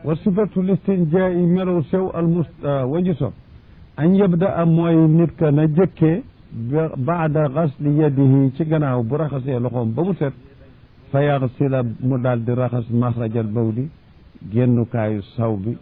wa sifatu listinjaa'i melow sew al mus wañu sob an yabda a mooy nit ka na jëkkee baada gasli yadihi ci gannaaw bu raxasee loxoom ba mu set fa yaxsila mu daal di raxas maxrajal bawli génnukaayu saw bi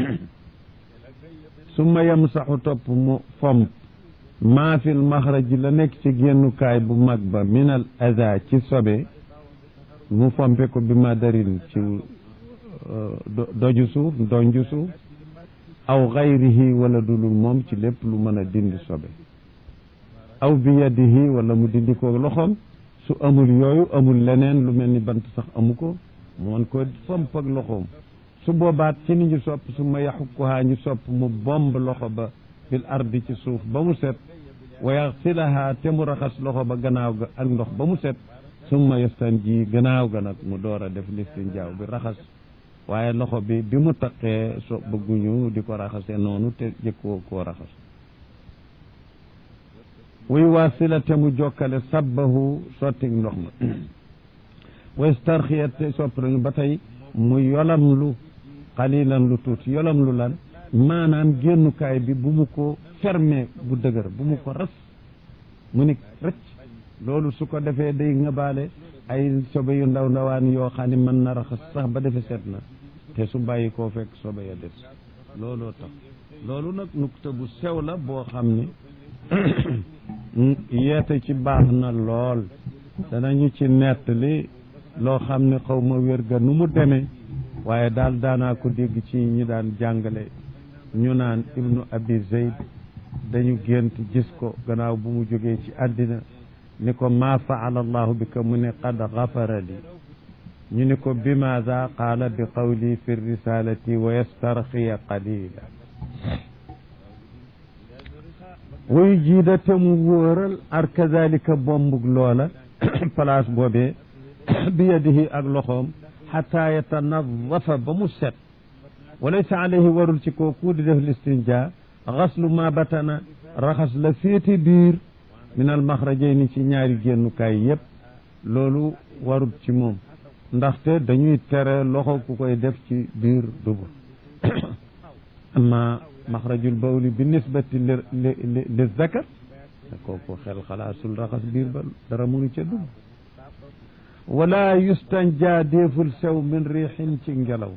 summa yamsaxu topp mu fomp maa fil maxraji la nekk ci génnukaay bu mag ba minal ada ci sobe mu fompe ko bi ma darin ci doju suuf donju suuf aw xayrihi wala dulul moom ci lépp lu mën a dindi sobe aw bi yadihi wala mu dindi ko loxoom su amul yooyu amul leneen lu mel ni bant sax amu ko mu mën ko fomp ak loxoom su boobaat ci ni ñu sopp su ma yaxukkuhaa ñu sopp mu bomb loxo ba bil ardi ci suuf ba mu set wa yaxsilahaa te mu raxas loxo ba gannaaw ga ak ndox ba mu set summa yastanji gannaaw ga nag mu door a def listinjaaw bi raxas waaye loxo bi bi mu taqee so bëgguñu di ko raxase noonu te jëkkoo koo raxas wuy waasila te mu jokkale sabbahu sottig ndox ma wa starxiya te sopp nañu ba tey mu yolam lu xalilan lu tuuti yolam lu lan maanaam génnukaay bi bu mu ko fermé bu dëgër bu mu ko ras mu ni rëcc loolu su ko defee day ngabaale ay sobe yu ndaw ndawaan yoo xam ne mën na raxas sax ba defe set na te su bàyyi koo fekk sobe ya des looloo tax loolu nag nukta bu sew la boo xam ni yeete ci baax na lool danañu ci nettali loo xam ne xaw ma wér ga nu mu demee waaye daal daanaa ko dégg ci ñi daan jàngale ñu naan ibnu abi zeyd dañu gént gis ko gannaaw bu mu jógee ci àddina ni ko maa faala allahu bi ka mu ne qad gafara li ñu ni ko bimaada qaala bi qawli fi risalati wa yastarxiya qalila wuyu jiida te mu wóoral ar kazalika bombug loola place boobee bi yadihi ak loxoom xata yatanadafa ba mu set walaysa alayhi warul ci kooku di def listinja xaslu ma batana raxas la féete biir min al maxrajayni ci ñaari génnukaay yépp loolu warul ci moom ndaxte dañuy tere loxo ku koy def ci biir dubur amma maxrajul bawli bi nisbati li li li zakar kooku xel xalaasul raxas biir ba dara mënu ca dugg wala yustanja déeful sew min riixin ci ngelaw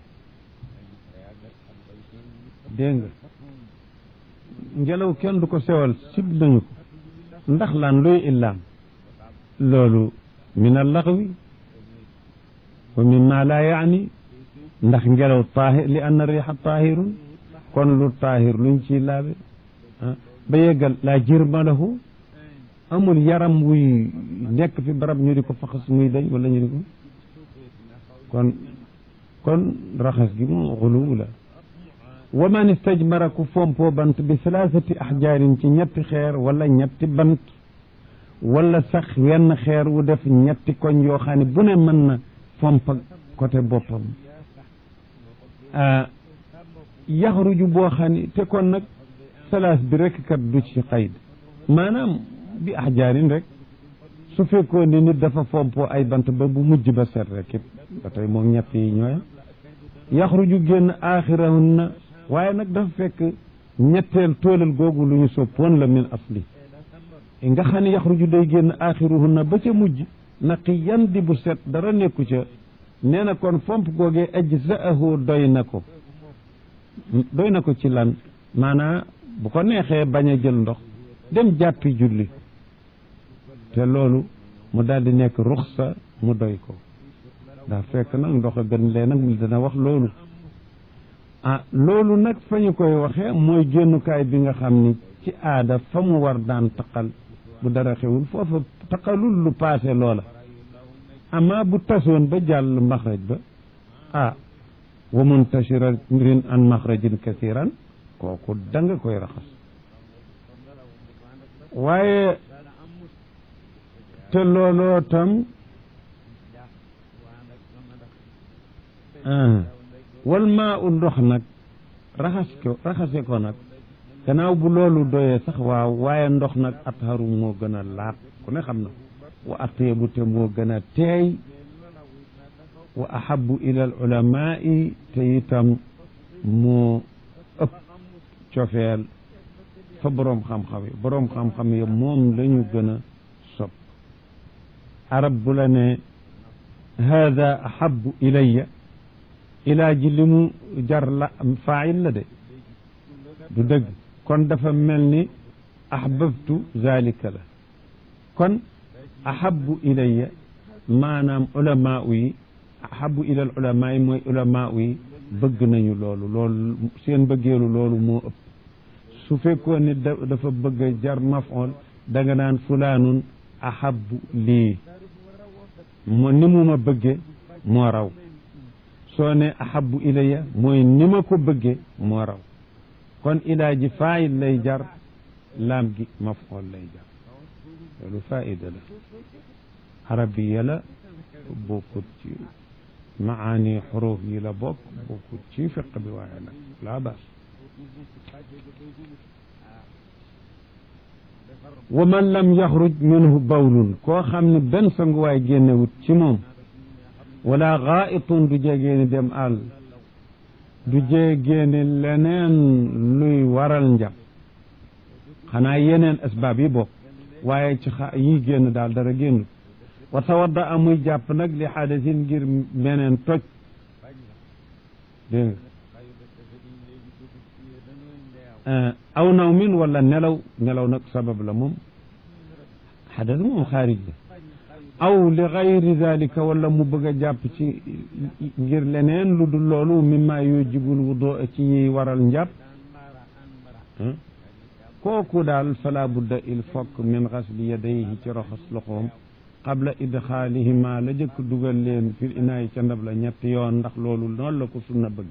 dégg nga ngelaw kenn du ko sewal sib nañu ko ndax lan luy illaam loolu min allaxwi wa min ma laa yaani ndax ngelaw taahir li anna riixa taahirun kon lu taahir luñ ciy laabe ba yeggal laa jirma lahu amul yaram wuy nekk fi barab ñu di ko faxas muy dañ wala ñu di ko kon kon raxas gi moom xuluw la wa man istajmara ku fompoo bant bi salaasati axjaarin ci ñetti xeer wala ñetti bant wala sax wenn xeer wu def ñetti koñ yoo xam ne bu ne mën na fomp côté boppam yaxruju boo xam ne te kon nag salaas bi rek kat du ci xayd maanaam bi axjaarin rek su fekkoon ni nit dafa fompoo ay bant ba bu mujj ba set rek it ba tey moom ñett yi ñooy yaxruju génn aaxirahun na waaye nag dafa fekk ñetteel toolal googu lu ñu soppoon la min asli nga xam ne yaxruju day génn aaxiruhun na ba ca mujj naqi yan di bu set dara nekku ca nee na kon fomp googee ajzaahu doy na ko doy na ko ci lan maanaa bu ko neexee bañ a jël ndox dem jàppi julli te loolu mu daal di nekk ruxsa mu doy ko daa fekk nag ndox a gën lee nag dana wax loolu ah loolu nag fa ñu koy waxee mooy génnukaay bi nga xam ni ci aada fa mu war daan taqal bu dara xewul foofa taqalul lu paase loola ama bu tasoon ba jàll maxraj ba ah wa muntashirin an maxrajin kasiran kooku da nga koy raxas waaye te looloo tam wal maa u ndox nag raxas ko raxase ko nag gannaaw bu loolu doyee sax waaw waaye ndox nag atharu moo gën a laab ku ne xam na wa atyebu te moo gën a teey wa ahabu ila al ulamai te itam moo ëpp cofeel fa boroom xam-xam yi boroom xam-xam yi moom la ñu gën a sopp arab bu la ne hada ahabu ilayya ilaa ji li mu jar la faayil la de du dëgg kon dafa mel ni ahbabtu zalika la kon ahabu ilayya maanaam ulamaa yi ahabu ilal ulamaa yi mooy ulamaa yi bëgg nañu loolu loolu seen bëggeelu loolu moo ëpp su fekkoon ni dafa bëgg a jar mafool da nga naan fulaanun ahabu lii mo ni mu ma bëgge moo raw soo ne ahabu ilayya mooy ni ma ko bëgge moo raw kon ilaa ji faayil lay jar laam gi mafool lay jar loolu faida la arabiya la bokkut ci maani xuruf yi la bokk bokkut ci fiq bi waaye nag laa baas wa man lam yaxruj minhu bawlun koo xam ne benn sanguwaay génnewut ci moom wala xaayitun du jegeeni dem àll du jegeeni leneen luy waral njàpp xanaa yeneen asbaab yi bokk waaye ci xa yi génn daal dara génnut wa tawadda amuy jàpp nag li xaadasin ngir meneen toj dégg nga aw naw min wala nelaw nelaw nag sabab la moom xadas moom xaarij la aw li gayri dalika wala mu bëgg a jàpp ci ngir leneen lu dul loolu mimma yujibul wudu ci yiy waral njàpp kooku daal fala budda il fokk min xasli yadayhi ci raxas loxoom qabla idxaalihima la jëkk dugal leen fil inaayi ca ndab la ñetti yoon ndax loolu noonu la ko sunna bëgg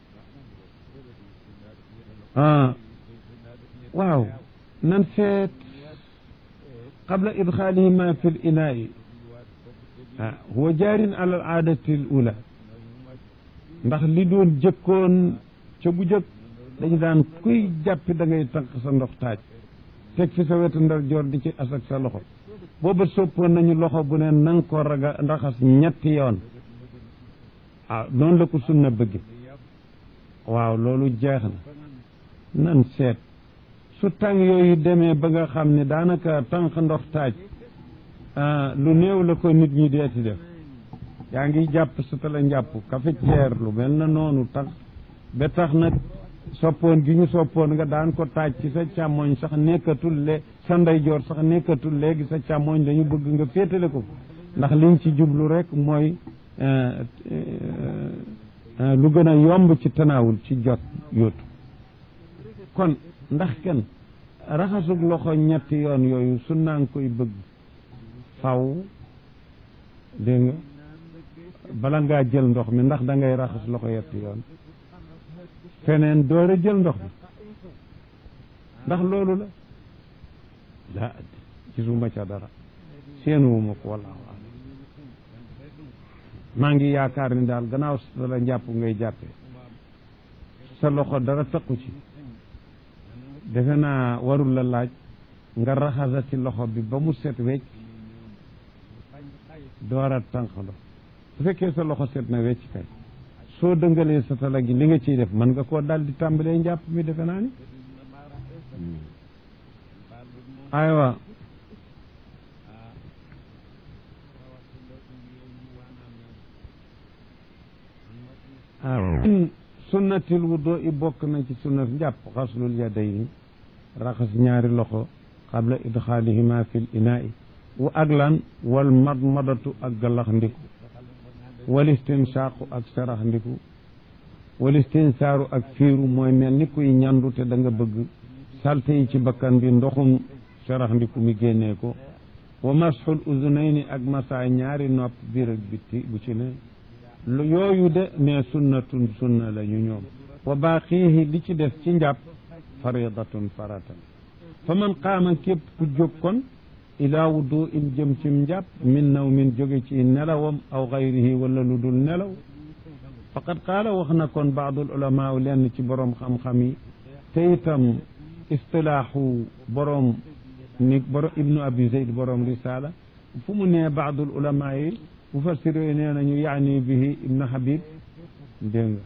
ah waaw nan seet qabla idxaalihima fil inaayi ah huwa jaarin ala al aadati al ula ndax li doon jëkkoon ca bu jëkk dañu daan kuy jàppi da ngay tànq sa ndox taaj teg fi sa wetu ndar joor di ci asak sa loxo booba soppoon nañu loxo bu ne nanga ko raga raxas ñetti yoon ah noonu la ko sunna bëgg waaw loolu jeex na nan seet su tàng yooyu demee ba nga xam ne daanaka tànk ndox taaj lu néew la ko nit ñi deeti def yaa ngi jàpp sa tala njàpp cafetière lu mel na noonu tax ba tax nag soppoon gi ñu soppoon nga daan ko taaj ci sa càmmoñ sax nekkatul le sa ndeyjoor sax nekkatul léegi sa càmmoñ dañu bëgg nga féetale ko ndax liñ ci jublu rek mooy lu gën a yomb ci tanaawul ci jot yóotu kon ndax kenn raxasug loxo ñetti yoon yooyu su naa ngi koy bëgg faw dégg nga bala ngaa jël ndox mi ndax da ngay raxas loxo yetti yoon feneen door a jël ndox mi ndax loolu la laa gisuma ca dara seenuwuma ko wallaahu alam maa ngi yaakaar ni daal gannaaw sa la njàpp ngay jàppee sa loxo dara taqu ci defe naa warul la laaj nga raxasati loxo bi ba mu set wecc door a tànq ndox su fekkee sa loxo set na wecc kay soo dëngalee sa tala gi li nga ciy def mën nga koo dal di tàmbalee njàpp mi defe naa ni aywa min sunnatil wudu i bokk na ci sunnat njàpp xaslul yadayni raxas ñaari loxo qabla idxaalihima fil inaa'i wu ak lan wal madmadatu ak galax ndiku wal istinsaaqu ak sarax ndiku wal istinsaaru ak fiiru mooy mel ni kuy ñandu te da nga bëgg salte yi ci bakkan bi ndoxum sarax ndiku mi génnee ko wa masxul uzunayni ak masaa ñaari nopp biir ak bitti bu ci ne lu yooyu de ne sunnatun sunna la ñu ñoom wa baaqiihi li ci def ci njàpp faridatun faratan fa man qaama képp ku jóg kon ilaa wudu in jëm cim njàpp min naw min jóge ci nelawam aw gayrihi wala lu dul nelaw faqad qaala wax na kon baadul ulamaa lenn ci boroom xam-xam yi te itam istilaaxu boroom ni borom ibnu abi zeyd boroom risala fu mu nee baadul ulamaa yi mufassir yooyu nee nañu yaani bihi ibnu habib dégg nga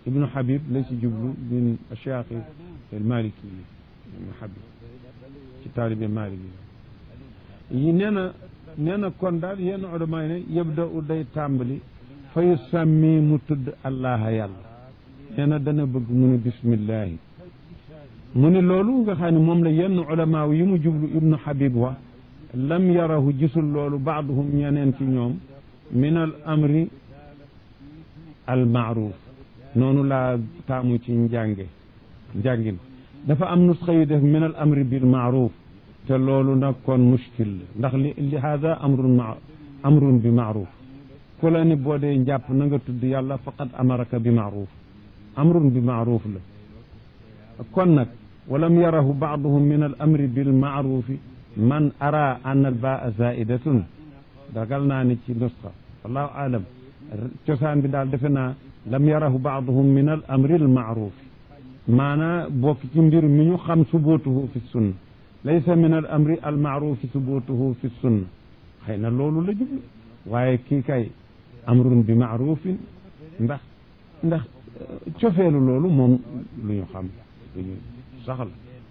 ibnu habib la ci jublu bin cheikh al maliki yi ibnu habib ci taalibe maliki yi nee na nee na kon daal yenn ulama yi ne yabda u day tàmbali fa yusammi mu tudd allaha yàlla nee na dana bëgg mu ne bismillahi mu ne loolu nga xam ne moom la yenn ulama yi mu jublu ibnu habib wax lam yarahu gisul loolu baaduhum ñeneen ci ñoom min al amri al maaruf noonu laa taamu ci njànge njàngin dafa am nusxa yu def min al amri bil maaruf te loolu nag kon mushkil la ndax li li hada amrun ma amrun bi maaruf ku la ni boo dee njàpp na nga tudd yàlla faqad amaraka bi maaruf amrun bi maaruf la kon nag walam yarahu baaduhum min al amri bil maarufi man ara an al baa zaidatun dagal naa ni ci nusxa wallahu alam cosaan bi daal defe naa lam yarahu baaduhum min al amri al maaruf maanaa bokk ci mbir mi ñu xam subutuhu fi sunna laysa min al amri al maarufi subutuhu fi sunna xëy na loolu la jublu waaye kii kay amrun bi maarufin ndax ndax cofeelu loolu moom lu ñu xam lu ñu saxal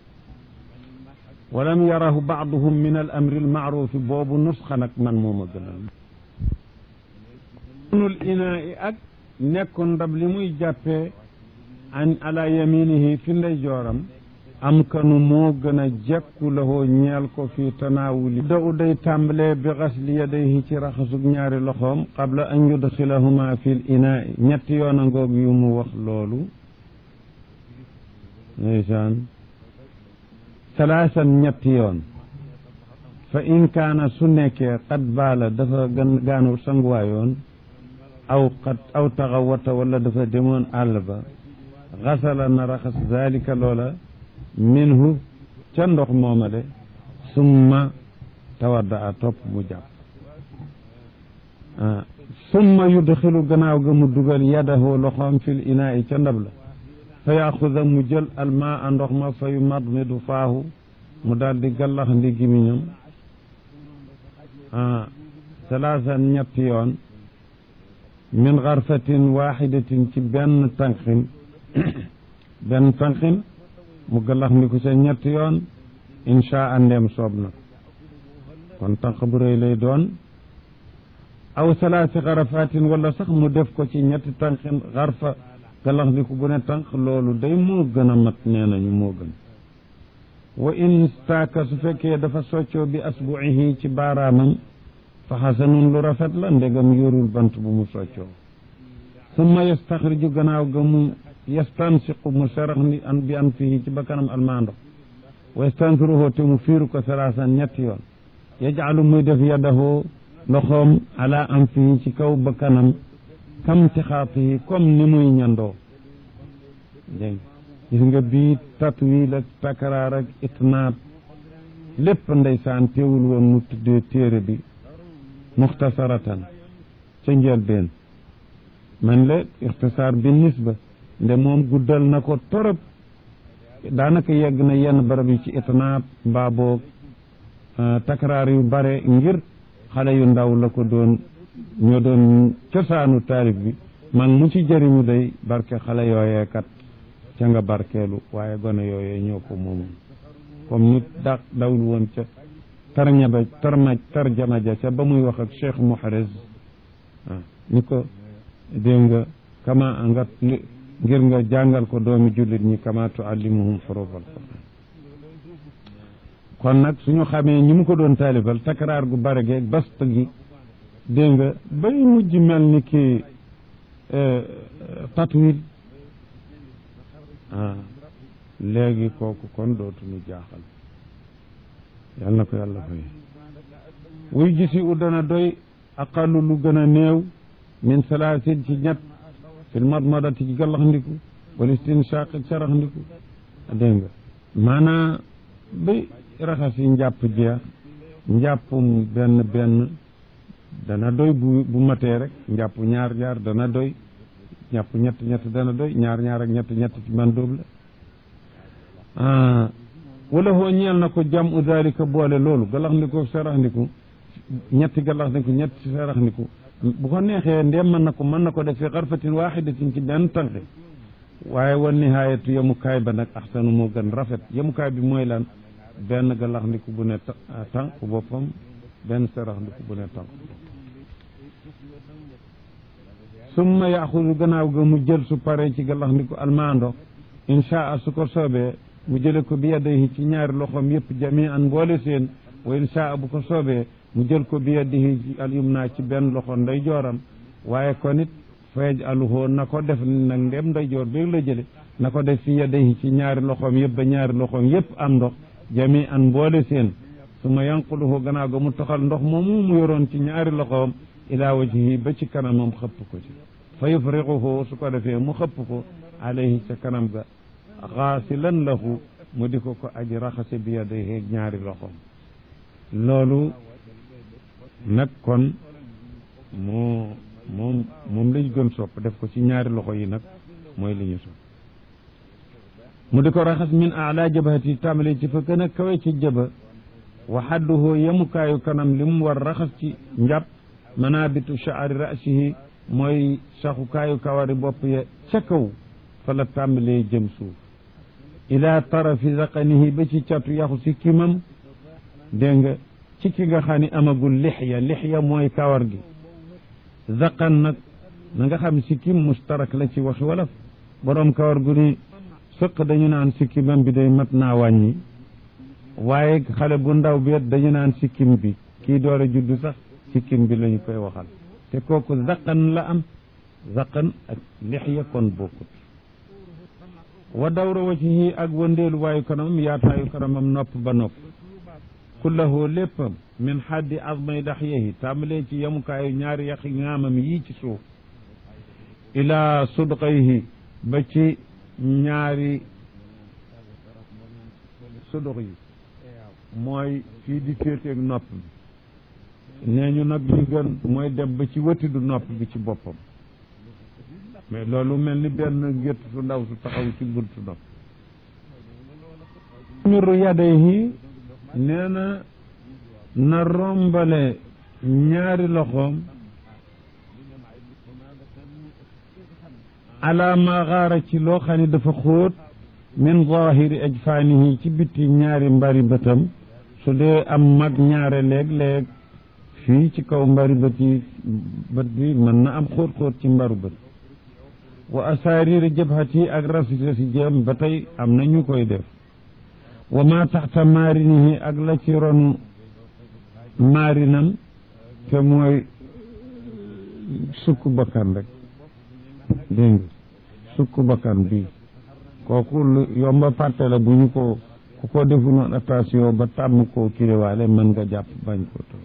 walam yarahu baaduhum min al amri al maarufi boobu nusxa nag man mooma gënal nul inaa i ak nekkoon ndab li muy jàppee an ala yaminihi fi ndey jooram am kanu moo gën a jekku lahoo ñeel ko fi tanaawuli da u day tàmbalee bi xasli yadayhi ci raxasug ñaari loxoom qabla an yudxilahuma fi l inaa i ñetti yoon a ngoog yu mu wax loolu ndeysaan salaasan ñetti yoon fa in kaana su nekkee qad baala dafa gan gaanu sanguwaayoon aw qad aw taxawata wala dafa demoon àll ba xasala na raxas zalika loola minhu ca ndox mooma de summa tawadda a topp mu jàpp summa yudxilu gannaaw ga mu dugal yadahu loxoom fil inaa i ca ndab la fa yaxuda mu jël almaa a ndox ma fa yu madmidu faahu mu daal di gallax ndi gimiñam salaasan ñetti yoon min xarfatin waxidatin ci benn tànqin benn tànqin mu gallax ndi ko ca ñetti yoon insha andeem soob na kon tànq bu rëy lay doon aw salaasi xarafatin wala sax mu def ko ci ñetti tànqin xarfa galax ndiku bu ne tànk loolu day moo gën a mat nee nañu moo gën wa in staaka su fekkee dafa soccoo bi asbuihi ci baaraamam fa xasanun lu rafet la ndegam yorul bant bu mu soccoo summa yastaxriju gannaaw ga mu yastansiqu mu serax ni an bi an fihi ci bakkanam almaando wa yastansiruhu te mu fiiru ko salaasan ñetti yoon yajcalu muy def yadahu loxoom ala an fihi ci kaw bakkanam kam tixaatihi comme ni muy ñandoo dégg gis nga bii tatwiil ak takraar ak itnaab lépp ndeysaan teewul woon mu tuddee téere bi muxtasaratan ca njëlbeen man la ixtisaar bi nisba nde moom guddal na ko torop daanaka yegg na yenn barab yi ci itnaab mbaa boog takraar yu bare ngir xale yu ndaw la ko doon ñoo doon cosaanu taarif bi man mu ci jëriñu day barke xale yooyee kat ca nga barkeelu waaye gone yooyee ñoo ko moomoon comme nit da dawul woon ca tarñaba tarma tarjama ja ca ba muy wax ak cheikh muhariz ah ni ko dégg nga kama nga ngir nga jàngal ko doomi jullit ñi kama tuallimuhum xuruf alquran kon nag suñu xamee ñi mu ko doon taalifal takraar gu bare geeg bast gi dégg nga bay mujj mel ni ki tatwil ah léegi kooku kon dootuñu jaaxal yal na ko yàlla fay wuy gisi u dana doy aqalu lu gën a néew min salaasin ci ñett fil madmadati ci gallax ndiku wal istinshaq ak sarax ndiku dégg nga maanaa bay raxas yi njàpp jeex njàppum benn benn dana doy bu bu matee rek njàpp ñaar ñaar dana doy njàpp ñett ñett dana doy ñaar ñaar ak ñett ñett ci man dóob la wala hoo ñeel na ko jam u dalika boole loolu galax ndiku sarax ndiku ñetti galax ndiku ñetti sarax ndiku bu ko neexee ndem mën na ko mën na ko def fi xarfatin waxidatin ci benn tànk waaye wan nihaayatu yemukaay ba nag axsanu moo gën rafet yemukaay bi mooy lan benn galax ndiku bu ne tànk boppam benn sarax ndiku bu ne tànk summa yaxudu gannaaw ga mu jël su paree ci galax ndiku almaando inchaa su ko soobee mu jële ko bi yadayhi ci ñaari loxoom yëpp jami an mboole seen wa inchaa bu ko soobee mu jël ko bi yadihi al yumna ci benn loxo nday jooram waaye kon it feej aluhoo na ko def nag ndem nday joor bi la jële na ko def fi yadihi ci ñaari loxoom yëpp ba ñaari loxoom yëpp am ndox jami an mboole seen su ma yanquluhu gannaaw ga mu toxal ndox moomu mu yoroon ci ñaari loxoom ila wajhihi ba ci kanamam xëpp ko ci fa yufriquhu su ko defee mu xëpp ko alayhi ca kanam ga xaasilan lahu mu di ko ko aji raxase bi yadayhi ñaari loxoom loolu nag kon moo moom moom lañ gën sopp def ko ci ñaari loxo yi nag mooy li ñu sopp mu di ko raxas min ala jabhati tàmbale ci fa gën a kawe ci jëba wa xadduhu yemukaayu kanam li mu war raxas ci njàpp manabitu shaari rasihi mooy saxukaayu kawari bopp ya ca kaw fa la tàmbalee jëm suuf ila tarafi zaqanihi ba ci catu yaxu si kimam dégg nga ci ki nga xam ne amagul lixya lixya mooy kawar gi zaqan nag na nga xam sikkim mustarak la ci waxi wolof boroom kawar gu ni sëq dañu naan sikkimam bi day mat naa wàññi waaye xale bu ndaw bi dañu naan sikkim bi kii door a juddu sax sikkim bi lañu koy waxal te kooku zaqan la am zaqan ak lixya kon bokkut wa dawra wajhihi ak wëndeelu waayu kanamam yaataayu kanamam nopp ba nopp kullahu léppam min xaddi azmay daxyehi tàmbalee ci yemukaayu ñaari yaxi ŋaamam yii ci suuf ilaa sudqayhi ba ci ñaari suduq yi mooy fii di féeteeg nopp bi nee ñu nag li gën mooy dem ba ci wëtidu nopp bi ci boppam mais loolu mel ni benn gétt su ndaw su taxaw ci buntu nopp miru yadayhi nee na na rombale ñaari loxoom ala ma xaara ci loo xam ne dafa xóot min zahiri ajfaanihi ci bitti ñaari mbari bëtam su dee am mag ñaare léeg-léeg fii ci kaw mbari bët yi bët bi mën na am xóot-xóot ci mbaru bët wa asaariri jabhati ak rasita si jëm ba tey am na ñu koy def wa ma taxta maarinihi ak la ci ron maarinam te mooy sukk bakkan rek dégg nga sukk bakkan bi kooku lu yomba fàtte la bu ñu ko ku ko defu noon attention ba tàmm koo kiriwaale mën nga jàpp bañ ko to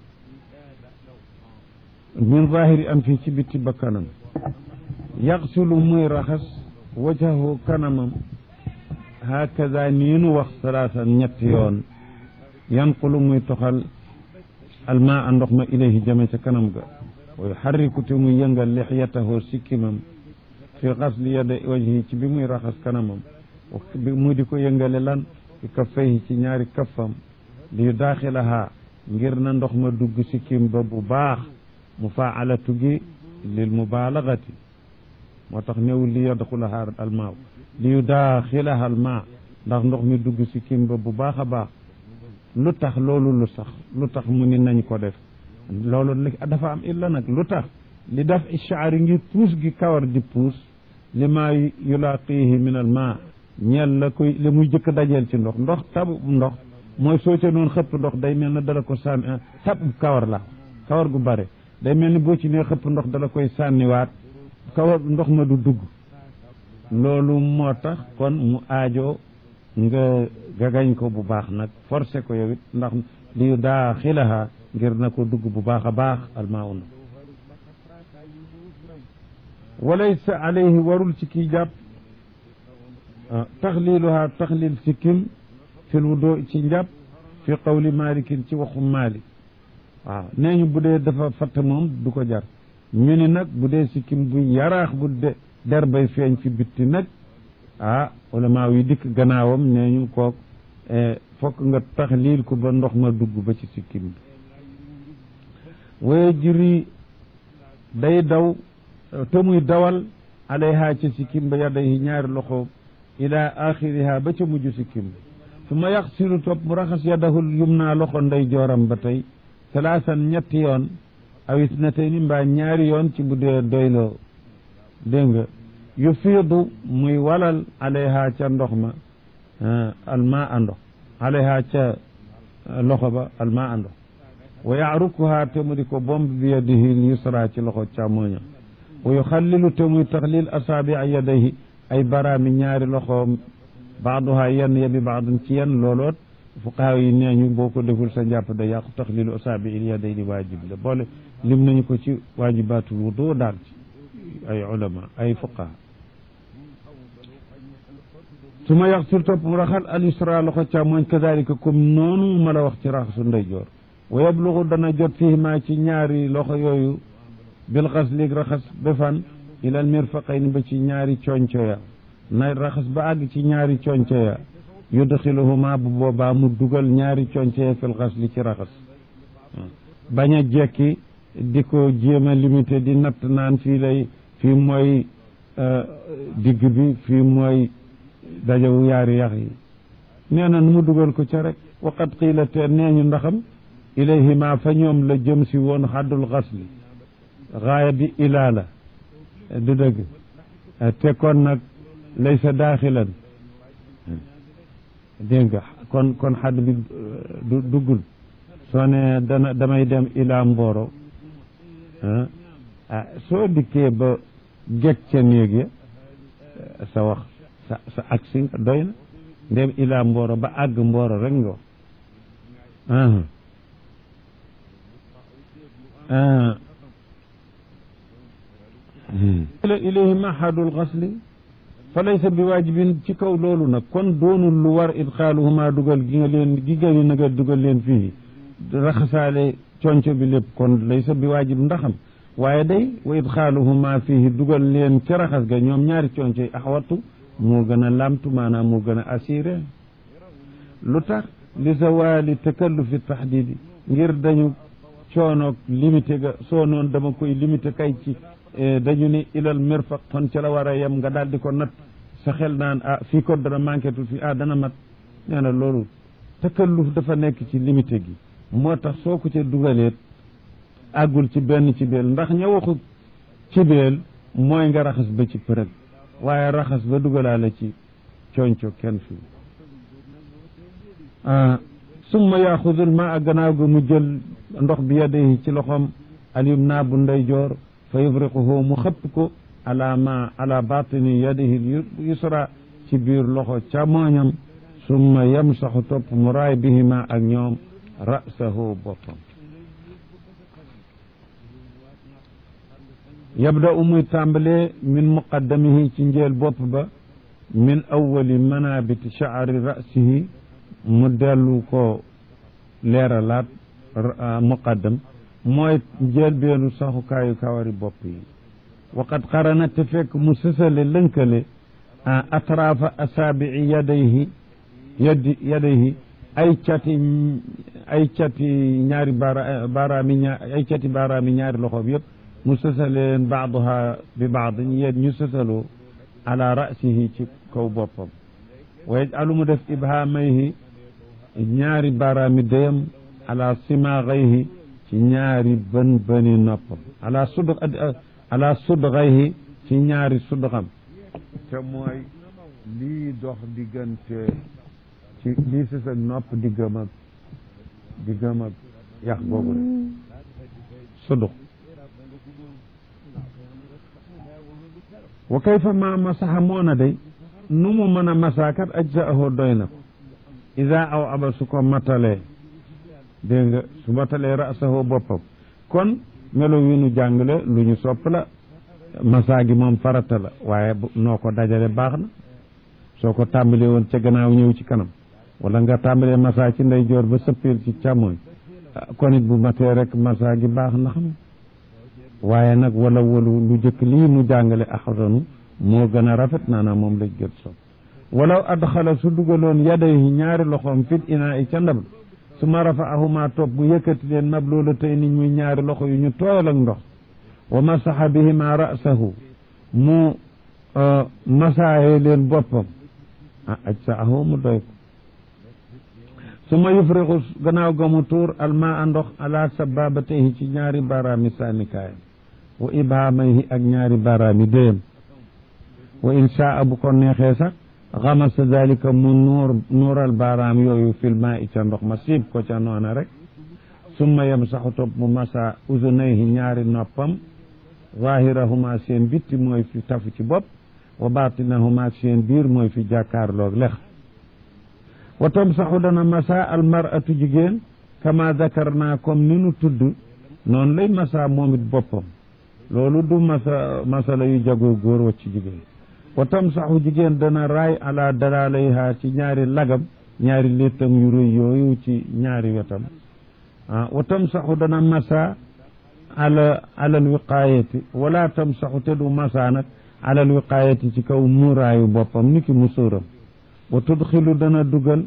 min zahiri am fii ci bitti bakkanam yaxsulu muy raxas wajahu kanamam hakaza nii nu wax salaasan ñetti yoon yanqulu muy toxal almaa a ndox ma ilayhi jame ca kanam ga wa yuxarriku te muy yëngal lixyatahu sikkimam fi xasli yada wajhi ci bi muy raxas kanamam bi mu di ko yëngale lan fi kaffayhi ci ñaari kaffam li yu daaxilaha ngir na ndox ma dugg sikkim ba bu baax mufaalatu gi lil mubalagati moo tax néew li yadxulaha almaaw li yu daaxilaha almaa ndax ndox mi dugg sikkim ba bu baax a baax lu tax loolu lu sax lu tax mu ni nañ ko def loolu dafa am illa nag lu tax li daf ishaari ngir puus gi kawar di puus li maa yulaaqihi min al maa ñeel la koy li muy jëkk dajeel ci ndox ndox tabu ndox mooy soo ca noonu xëpp ndox day mel ne dala ko sànni tabu kawar la kawar gu bare day mel ni boo ci nee xëpp ndox dala koy sànniwaat kawar ndox ma du dugg loolu moo tax kon mu aajo nga gagañ ko bu baax nag forcé ko yow it ndax li daa xilaha ngir na ko dugg bu baax a baax almaaw na walaysa alayhi warul ci kii jàpp taxliluha taxlil sikkim fil wudo ci njàpp fi qawli malikin ci waxu malik waaw nee ñu bu dee dafa fatt moom du ko jar ñu ni nag bu dee sikkim bu yaraax bu de der bay feeñ fi bitti nag ah ulama yi dikk gannaawam nee ñu kook fokk nga taxlil ko ba ndox ma dugg ba ci sikkim bi waye jiri day daw te muy dawal alayha ca sikkim ba yadayhi ñaari loxoom ila axiriha ba ca mujj sikkim ba su ma yaxsilu topp mu raxas yadahul yumna loxo ndey jooram ba tey salaasan ñetti yoon aw isnatayni mbaa ñaari yoon ci bu dee doyloo dégg nga yu fiidu muy walal alayha ca ndox ma alma a ndox alayha ca loxo ba alma a ndox wa yaarukuha te mu di ko bomb bi yadihi yusra ci loxo càmmoñam wa yuxallilu te muy taxlil asaabi yadayhi ay baraami ñaari loxoom baaduha yenn ya bi baadun ci yenn looloot fuqaha yi nee ñu boo ko deful sa njàpp da yàqu taxlilu asaabi il yadayni waajib la boole lim nañu ko ci waajibaatul wudu daal ci ay ulama ay fuqaha su ma yaxsul topp mu raxal al yusra loxo càmmoñ kadalika comme noonu ma la wax ci raxasu ndeyjoor wa yablugu dana jot fii maa ci ñaari loxo yooyu bil xasli raxas ba fan ilal mirfaqayni ba ci ñaari conco ya na raxas ba àgg ci ñaari conco ya yudxiluhuma bu boobaa mu dugal ñaari conco ya fil xasli ci raxas bañ a jekki di ko jéem a limité di natt naan fii lay fii mooy digg bi fii mooy dajawu yaari yax yi nee na nu mu dugal ko ca rek waqat qiila te nee ñu ndaxam ilayhima fa ñoom la jëm si woon xaddul xasli gaaya bi ilaa la du dëgg te kon nag laysa daaxilan dégg nga kon kon xadd bi du duggul soo ne dana damay dem ilaa mbooro ah soo dikkee ba geg ca néeg ya sa wax sa sa agsi nga doy na ndem ilaa mbooro ba àgg mbooro rek nga wax ila ilayhi mahadul xasli fa laysa bi waajibin ci kaw loolu nag kon doonul lu war idxaaluhuma dugal gi nga leen gi nga na nga dugal leen fii raxasaale conco bi lépp kon laysa bi waajib ndaxam waaye day wa idxaaluhuma fii dugal leen ca raxas ga ñoom ñaari conco yi axwatu moo gën a lamtu maanaam moo gën a assuré lu tax li zawali takallufi taxdidi ngir dañu coonoog limité ga soo noon dama koy limité kay ci dañu ni ilal mirfaq kon ca la war a yem nga daal di ko nat sa xel naan ah fii ko dana manqué tuuti fii ah dana mat nee na loolu takalluf dafa nekk ci limité gi moo tax soo ko ca dugaleet àggul ci benn ci beel ndax ña waxu ci beel mooy nga raxas ba ci përëg waaye raxas ba dugalaale ci conco kenn fii summa yaxudul ma a gannaaw ga mu jël ndox bi yadayhi ci loxoom alyum naa bu ndeyjoor fa yufriquhu mu xëpp ko ala ma ala batini yadihi yusra ci biir loxo càmmoñam summa yamsaxu topp mu raay bihima ak ñoom rasahu boppam yabda u muy tàmbalee min muqaddamihi ci njeel bopp ba min awali manabiti shaari rasihi mu dellu ko leeralaat muqaddam mooy njeel beenu saxukaayu kawari bopp yi waqad qarana te fekk mu sësale lënkale atraafa asaabii yadayhi yadi yadayhi ay cati ay cati ñaari baara baaraami ñaar ay cati baaraami ñaari loxo bi yëpp mu sësaleen baaduha bi baad yéen ñu sësaloo ala rasihi ci kaw boppam wa yajalu mu def ibhaamayhi ñaari baaraami dayam ala simaagayhi ci ñaari bën bëni noppam ala sud ala sudgayhi ci ñaari sudxam te mooy lii dox diggante ci lii si sa nopp diggam ak diggam ak yax boobu de sudux wa kayfa ma masaxa moona day nu mu mën a masaakat ajzaahu doy na ko ida aw aba su ko matalee dégg nga su matalee rasahu boppam kon melo wi nu jàngale lu ñu sopp la masaa gi moom farata la waaye noo ko dajale baax na soo ko tàmbalee woon ca gannaaw ñëw ci kanam wala nga tàmbalee masaa ci ndeyjoor ba sëppeel ci càmmooñ kon it bu matee rek masaa gi baax na xam waaye nag wala walu lu jëkk lii nu jàngale axsanu moo gën a rafet naanaam moom lañ gën sopp walaw adxala su dugaloon yadayhi ñaari loxoom fit inaa i ca ndab su ma rafaahuma topp bu yëkkati leen mab loola tey ni muy ñaari loxo yu ñu tooyal ak ndox wa masaxa bihima rasahu mu masaaye leen boppam ah aj sa ahoo mu doy ko su ma yufrixu gannaaw ga mu tuur almaa ndox ala sababatayhi ci ñaari baaraami sànnikaayam wa ibaamayhi ak ñaari baaraami déyam wa inshaa bu ko neexee sax xamasa dalika mu nuur nuural baaraam yooyu filma i ca ndox ma siib ko ca noona rek summa yamsaxu topp mu masa uzunayhi ñaari noppam zahirahuma seen bitti mooy fi tafu ci bopp wa batinahuma seen biir mooy fi jàkkaarloog lex wa tamsaxu dana masa almaratu jigéen kama dakarna comme ni nu tudd noonu lay masa moom it boppam loolu du masa masala yu jagoo góor wacc jigéen wa tamsaxu jigéen dana raay ala dalalayha ci ñaari lagam ñaari léttam yu rëy yooyu ci ñaari wetam ah wa tamsaxu dana masa ala alal wiqaayati wala tamsaxu te du masa nag alal wiqaayati ci kaw muuraayu boppam ni ki musóoram wa tudxilu dana dugal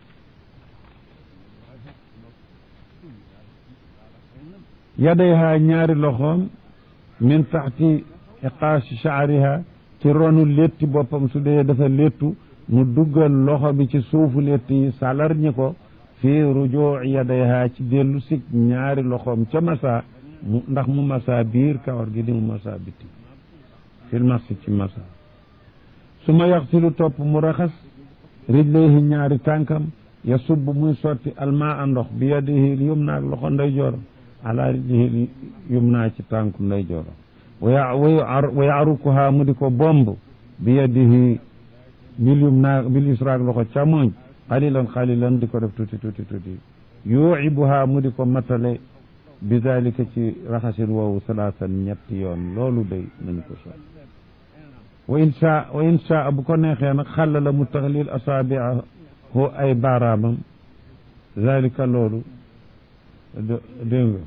yadayha ñaari loxoom min taxti iqaashi shaariha ci ronu létti boppam su dee dafa léttu mu duggal loxo bi ci suufu létt yi salar ñi ko fii rujuu yadayha ci dellu sig ñaari loxoom ca masa mu ndax mu masa biir kawar gi di mu masa bitti fil masi ci masa su ma yaxsilu topp mu raxas rijlayhi ñaari tànkam ya subb muy sotti almaa ndox bi yadihi yumna ak loxo nday jooram ala rijlihi yumna ci tànku nday jooram wa yaarukuha mu di ko bomb bi yadihi bil yumna bil yusra ak loxo càmmoñ xalilan xalilan di ko def tuuti tuuti tuuti yuibuha mu di ko matale bi dalika ci raxasin woowu salaasan ñetti yoon loolu day nañu ko so wa insha wa insha bu ko neexee nag xàlla la mu taxlil asaabiahu ay baaraamam dalika loolu dégg nga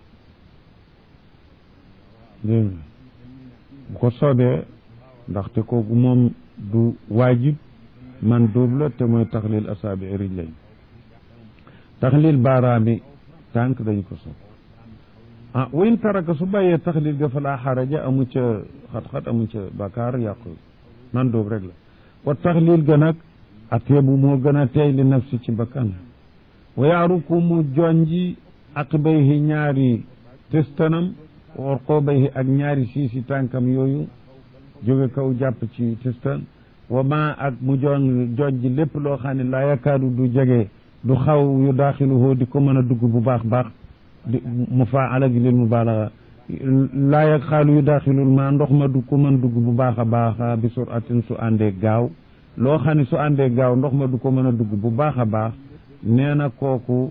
dégg nga bu ko soobee ndaxte kooku moom du waajib man dóob la te mooy taxlil asaabi rijlayn taxlil baaraami tànk dañu ko soob ah wa in taraka su bàyyee taxlil ga falaa xaraja amu ca xat-xat amu ca bakaar yàqu man dóob rek la wa taxlil ga nag ateebu moo gën a teey li nafsi ci bakkan wa yaaruku mu jonji aqibayhi ñaari testanam wa orqoobayhi ak ñaari siisi tànkam yooyu jóge kaw jàpp ci testan wa ma ak mu jon jojji lépp loo xam ne laa yakaadu du jege du xaw yu daaxiluhoo di ko mën a dugg bu baax baax di mu faa alagi lil mubaalaga laa yag xaalu yu daaxilul ma ndox ma du ko mën dugg bu baax a baax bi suratin su àndee gaaw loo xam ne su àndee gaaw ndox ma du ko mën a dugg bu baax a baax nee na kooku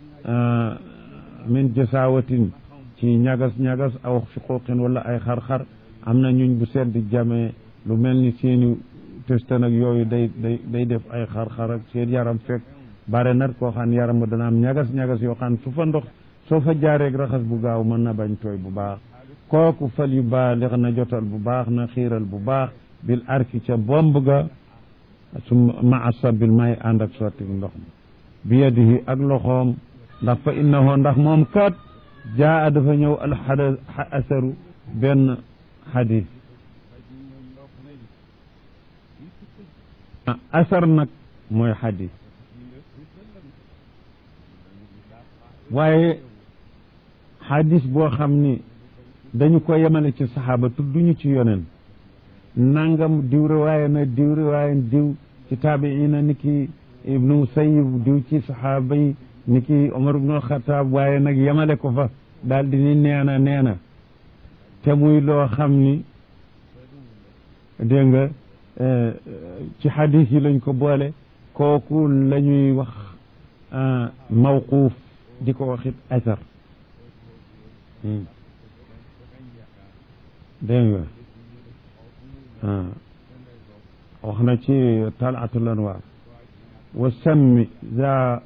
min jasaawatin ci ñagas ñagas aw fiquqin wala ay xar-xar am na ñuñ bu sedd jamee lu mel ni seeni testa nag yooyu day day day def ay xar-xar ak seen yaram fekk bare nag koo xam ne yaram ba dana am ñagas ñagas yoo xam ne su fa ndox soo fa jaareeg raxas bu gaaw mën na bañ tooy bu baax kooku fal yu baalix na jotal bu baax na xiiral bu baax bil arki ca bomb ga su ma asabil may ànd ak sotti ndox ma bi yadihi ak loxoom ndax fa innahu ndax moom kat jaa dafa ñëw alxada asaru benn xadis asar nag mooy xadis waaye xadis boo xam ni dañu ko yemale ci saxaaba tudduñu ci yonen nangam diw riwaaya na diw riwaaya diw ci taabiina ni ki ibnu musayib diw ci saxaaba yi ni ki omar ibnu xataab waaye nag yemale ko fa daal di ni neena neena te muy loo xam ni dégg nga ci xadis yi lañ ko boole kooku la ñuy wax mawquuf di ko waxit asar dégg nga wax na ci talaatul anwaar wa sammi za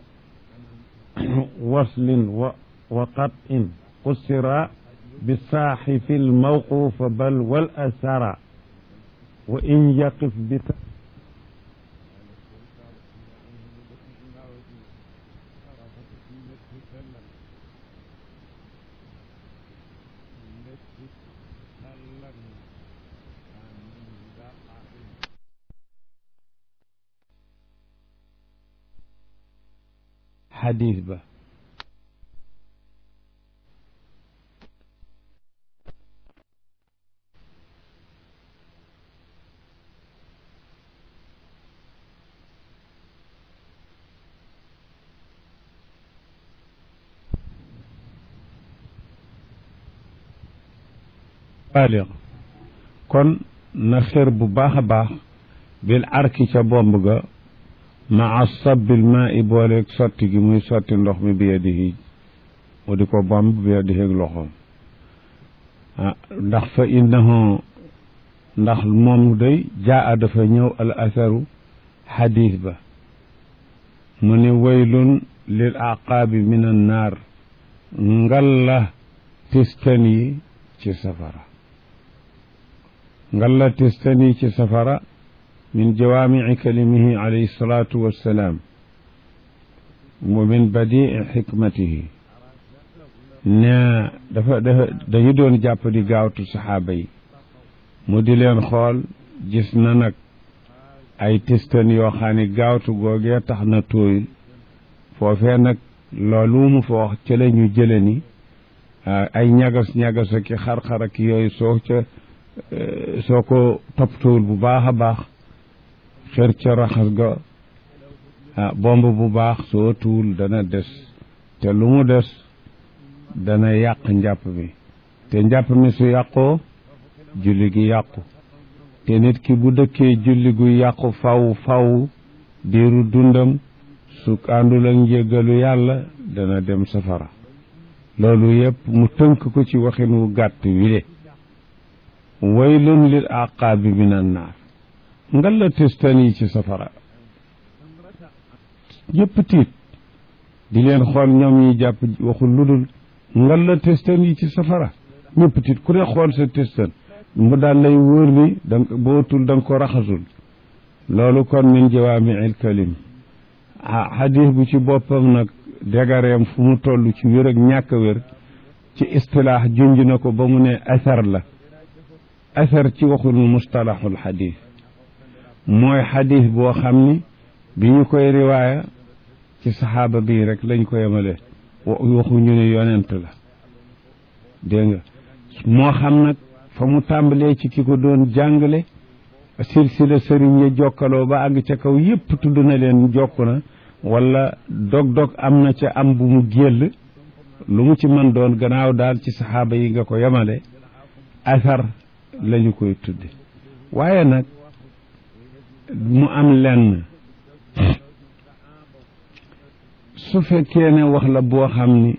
waslin wa wa qatin qusira bisaaxi fi lmawquufa bal wal asara wa in yaqif bi xadiis ba baaliq kon na xër bu baax a baax bil arki ca bomb ga maa sabbil maa i booleeg sotti gi muy sotti ndox mi bi yadihi mu di ko bomb bi yadihi ak loxoom ah ndax fa innahu ndax moom day jaa dafa ñëw al asaru xadiis ba mu ni waylun lil aqaabi min an naar ngalla tistan yi ci safara ngalla tistan yi ci safara min jawaamici kalimihi alayhi salaatu wassalaam wa min badii xikmatihi ne dafa dafa dañu doon jàpp di gaawtu saxaaba yi mu di leen xool gis na nag ay tistan yoo xam ne gaawtu googee tax na tooyul foofee nag loolu mu fa wax ca la ñu jële ni ay ñagas ñagas ak xar-xar ak yooyu soo ca soo ko toppatowul bu baax a baax xër ca raxas ga bomb bu baax soo tuwul dana des te lu mu des dana yàq njàpp mi te njàpp mi su yàqoo julli gi yàqu te nit ki bu dëkkee julli gu yàqu faw faw diiru dundam su àndul ak njéggalu yàlla dana dem safara loolu yëpp mu tënk ko ci waxin wu gàtt wile waylun lil aqaabi min an naar nga la testan yi ci safara yëpp tiit di leen xool ñoom ñi jàpp waxul ludul nga la testan yi ci safara ñëpp tiit ku ne xool sa testan mu daal lay wóor ni da bootul da nga ko raxasul loolu kon min jawaamiil kalim ah xadis bu ci boppam nag dégareem fu mu toll ci wér ak ñàkk wér ci istilaax junj na ko ba mu ne asar la asar ci waxul mustalahul xadis mooy xadis boo xam ni bi ñu koy riwaaya ci saxaaba bii rek lañ ko yemale waxu ñu ne yonent la dégg nga moo xam nag fa mu tàmbalee ci ki ko doon jàngale silsila sëriñ ya jokkaloo ba àgg ca kaw yépp tudd na leen jokk na wala dog-dog am na ca am bu mu géll lu mu ci mën doon gannaaw daal ci saxaaba yi nga ko yemale asar lañu koy tudde waaye nag mu am lenn su fekkee ne wax la boo xam ni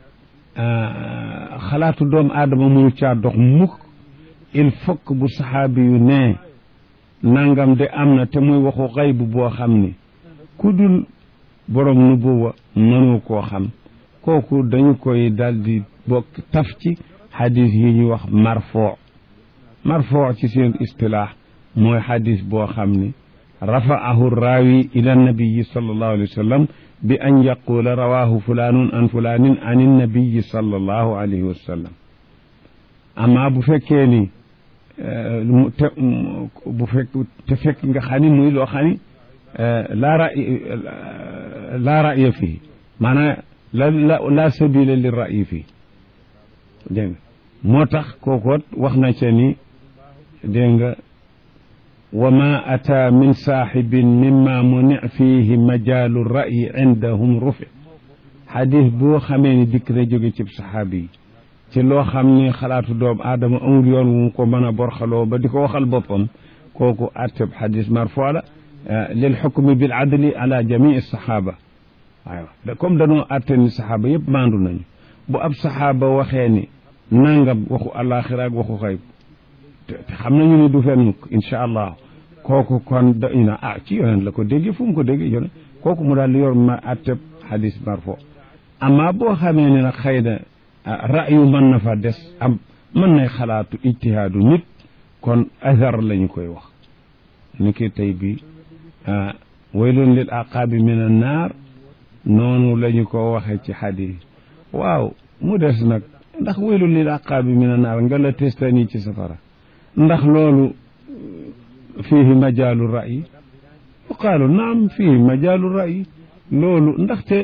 xalaatu doomu aadama mënu caa dox mukk il faut que bu saxaabi yu nee nangam de am na te muy waxu xayb boo xam ni ku dul borom nubuwa mënu koo xam kooku dañu koy daldi bokk taf ci xadis yi ñu wax marfoo marfoo ci seen istilaax mooy xadis boo xam ni rafaahu raawi ila nabiyi sallallahu alayhi wa sallam bi an yaqula rawahu fulaanun an fulaanin an innabiyi sallallahu alayhi wa sallam amma bu fekkee ni te bu fekk te fekk nga xam ni muy loo xam ni laa ra laa ra'ya fii maanaam la la laa sabila li ra'yi fii dégg nga moo tax kookoot wax na ca ni dégg nga wa ma ata min saaxibin mimma muni fiihi majaalu ra'yi indahum rufi xadis boo xamee ni dikk na jóge cib saxaabi yi ci loo xam ni xalaatu doom aadama amul yoon wu mu ko mën a borxaloo ba di ko waxal boppam kooku atteb xadis marfo la lil xukmi bil adli ala jamii saxaaba waaw da comme danoo atte ni saxaaba yëpp maandu nañu bu ab saxaaba waxee ni nangam waxu àllaaxira ak waxu xayb te xam nañu ni du fen mukk incha allah kooku kon da ñu na ah ci yonent la ko déggee fu mu ko déggee yonent kooku mu daal di yor ma atteb xadis marfo amma boo xamee ne nag xëy na ra'yu mën na fa des am mën nay xalaatu ijtihaadu nit kon azar lañu koy wax ni ki tey bi waylun lil aqaabi min an naar noonu la ñu ko waxee ci xadis waaw mu des nag ndax waylun lil aqaabi min an naar nga la testani ci safara ndax loolu fiihi majaalu ra'yi qaalu naam fiihi majaalu ra'yi loolu ndaxte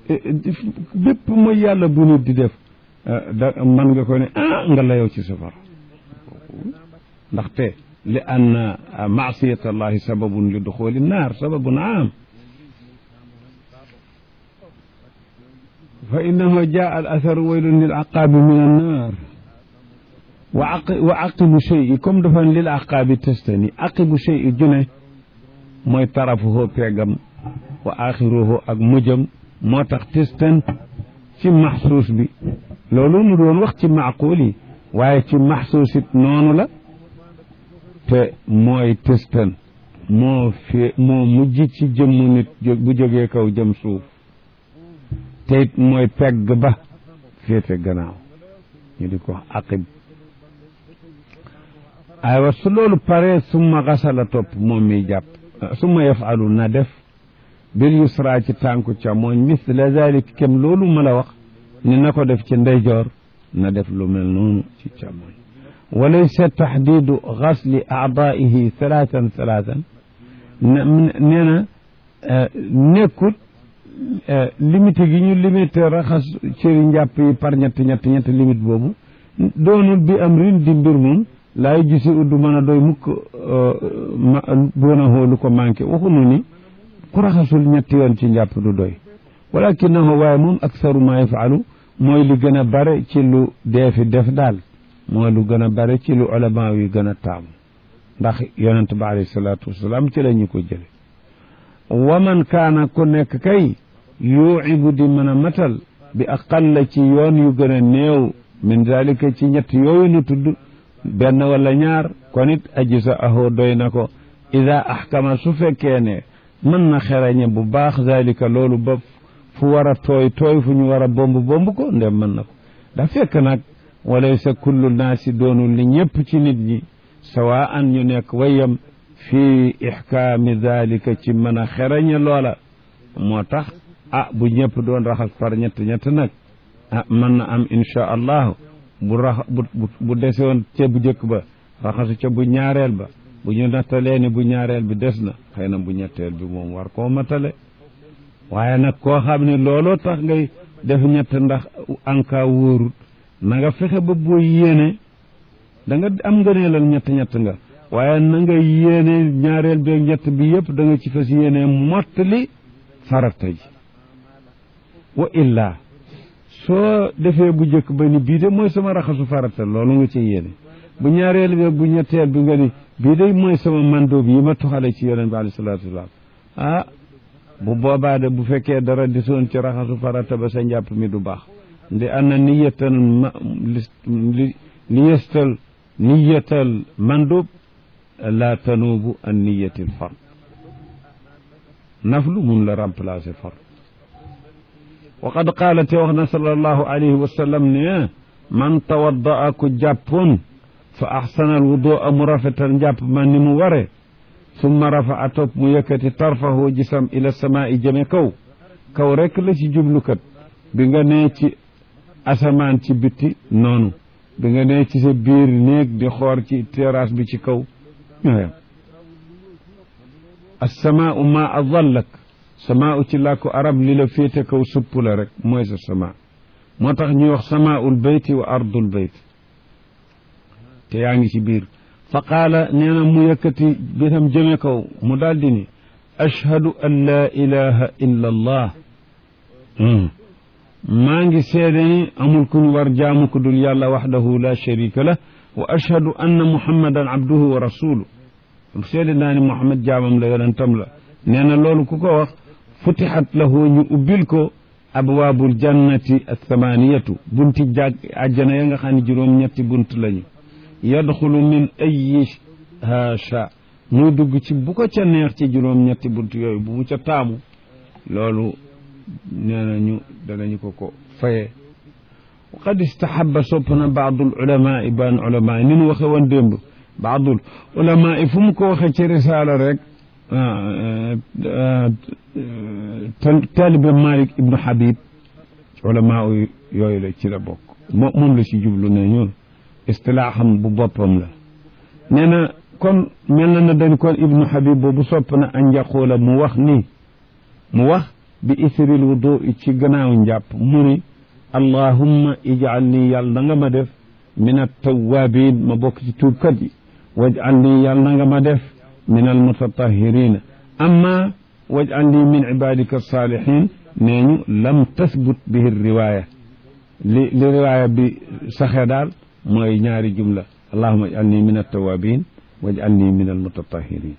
bépp mooy yàlla bu nit di def da man nga ko ne ah nga layoo ci safara ndaxte li ann maasiyat allahi sababun li duxuli naar sababun aam fa innahu jaa al atharu waylun lil aqaabi min annaar wa aq wa aqibu chey comme dafa lil aqaabi testani aqibu chey june mooy tarafuhu peegam wa axiruhu ak mujjam moo tax testan ci maxsuus bi loolu nu doon wax ci maaquul yi waaye ci maxsuus it noonu la te mooy testan moo fi moo mujj ci jëmmu nit bu jógee kaw jëm suuf te it mooy pegg ba féete gannaaw ñu di ko wax aqib aywa su loolu paree summa xasala topp moom mi jàpp summa yafalu na def bil yusra ci tànku càmmooñ misla zalik kem loolu ma la wax ni na ko def ci ndeyjoor na def lu mel noonu ci càmmooñ walaysa taxdidu xasli aadaihi salaatan salaatan nee na nekkut limité gi ñu limité raxas cëri njàpp yi par ñett ñett ñett limite boobu doonul bi am rin di mbir moom laay gisi uddu mën a doy mukk boona xoolu ko manqué waxunu ni ku raxasul ñetti yoon ci njàpp du doy walakinahu waaye moom aksaru ma yafalu mooy li gën a bare ci lu deefi def daal mooy lu gën a bare ci lu ulama yi gën a taamu ndax yonent ba alayhi salaatu wasalaam ci la ñu ko jële waman kaana ku nekk kay yuucibu di mën a matal bi aqalla ci yoon yu gën a néew min dalika ci ñett yooyu nu tudd benn wala ñaar kon it aji sa ahoo doy na ko ida axkama su fekkee ne mën na xerañe bu baax dalika loolu ba fu war a tooy tooy fu ñu war a bomb bomb ko ndem mën na ko da fekk nag walaysa kullu naasi doonul li ñëpp ci nit ñi sawa an ñu nekk wayam fii ixkaami dalika ci mën a xerañe loola moo tax ah bu ñëpp doon raxas par ñett ñett nag ah mën na am insha allahu bu rax bu bu dese woon ca bu njëkk ba raxasu ca bu ñaareel ba bu ñu nattalee ni bu ñaareel bi des na xëy na bu ñetteel bi moom war koo matale waaye nag koo xam ne looloo tax ngay def ñett ndax anka wóorut na nga fexe ba boo yéene da nga am ngëneelal ñett ñett nga waaye na nga yéene ñaareel beeg ñett bi yëpp da nga ci fas yéene mottali farata ji wa illa soo defee bu njëkk ba ni bii de mooy sama raxasu farata loolu nga ci yéene bu ñaareel bi bu ñetteel bi nga ni bii de mooy sama mandóob yi ma toxale ci yonent bi alayhi salaatu wasalaam ah bu boobaa de bu fekkee dara disoon ci raxasu farata ba sa njàpp mi du baax ndi anna niyatal ma li liyestal niyatal mandóob la tanuubu an niyatil fard naflu mun la remplacer fard wa qad qaala te wax na sallallahu alayhi wa sallam ne man tawaddaa ku jàppoon fa axsana al wudua mu rafetal njàpp man ni mu ware summa rafa a topp mu yëkkati tarfahu gisam ila samaa'i jëme kaw kaw rek la ci jublukat bi nga nee ci asamaan ci bitti noonu bi nga nee ci sa biir néeg di xoor ci terrasse bi ci kaw ñooyam assamaau ma adallak samaau ci làkku arab li la féete kaw supp la rek mooy sa sama moo tax ñuy wax samaaul bayti wa ardul bayt te yaa ngi ci biir fa qaala nee na mu yëkkati bitam jëme kaw mu daldi ni ashhadu an laa ilaha illa allah maa ngi seede ni amul ku ñu war jaamu ko dul yàlla waxdahu la sharika lah wa ashhadu anna muhammadan abduhu wa rasuluh seede naa ni muhammad jaamam la yonentam la nee na loolu ku ko wax futixat lahu ñu ubbil ko abwaabul jannati athamaniyatu bunti jàg àjjana ya nga xam ne juróom ñetti bunt lañu yadxulu min ayiha sha muy dugg ci bu ko ca neex ci juróom ñetti bunt yooyu bu mu ca taamu loolu nee nañu danañu ko ko faye qad istahaba sopp na baadul ulamaai ban ulamaai ni nu waxe woon démb baadul ulamaai fu mu ko waxe ci risaala rek taalibe Malik ibnu Habib ulamaa yooyu la ci la bokk moo moom la ci jublu ne ñun istilaaxam bu boppam la nee na kon mel na na dañ kon ibnu Habib boobu sopp na an yaqula mu wax ni mu wax bi isril wudu ci gannaaw njàpp mu ni allahumma ijal nii yàlla na nga ma def min attawabin ma bokk ci tuubkat yi wajal nii yàlla na nga ma def min almutatahirina amma wajal nii min ibadika salihin nee ñu lam tasbut bihi riwaya li li riwaya bi saxe daal mooy ñaari jumla allahumma ijal nii min attawabin wajal nii min almutatahirin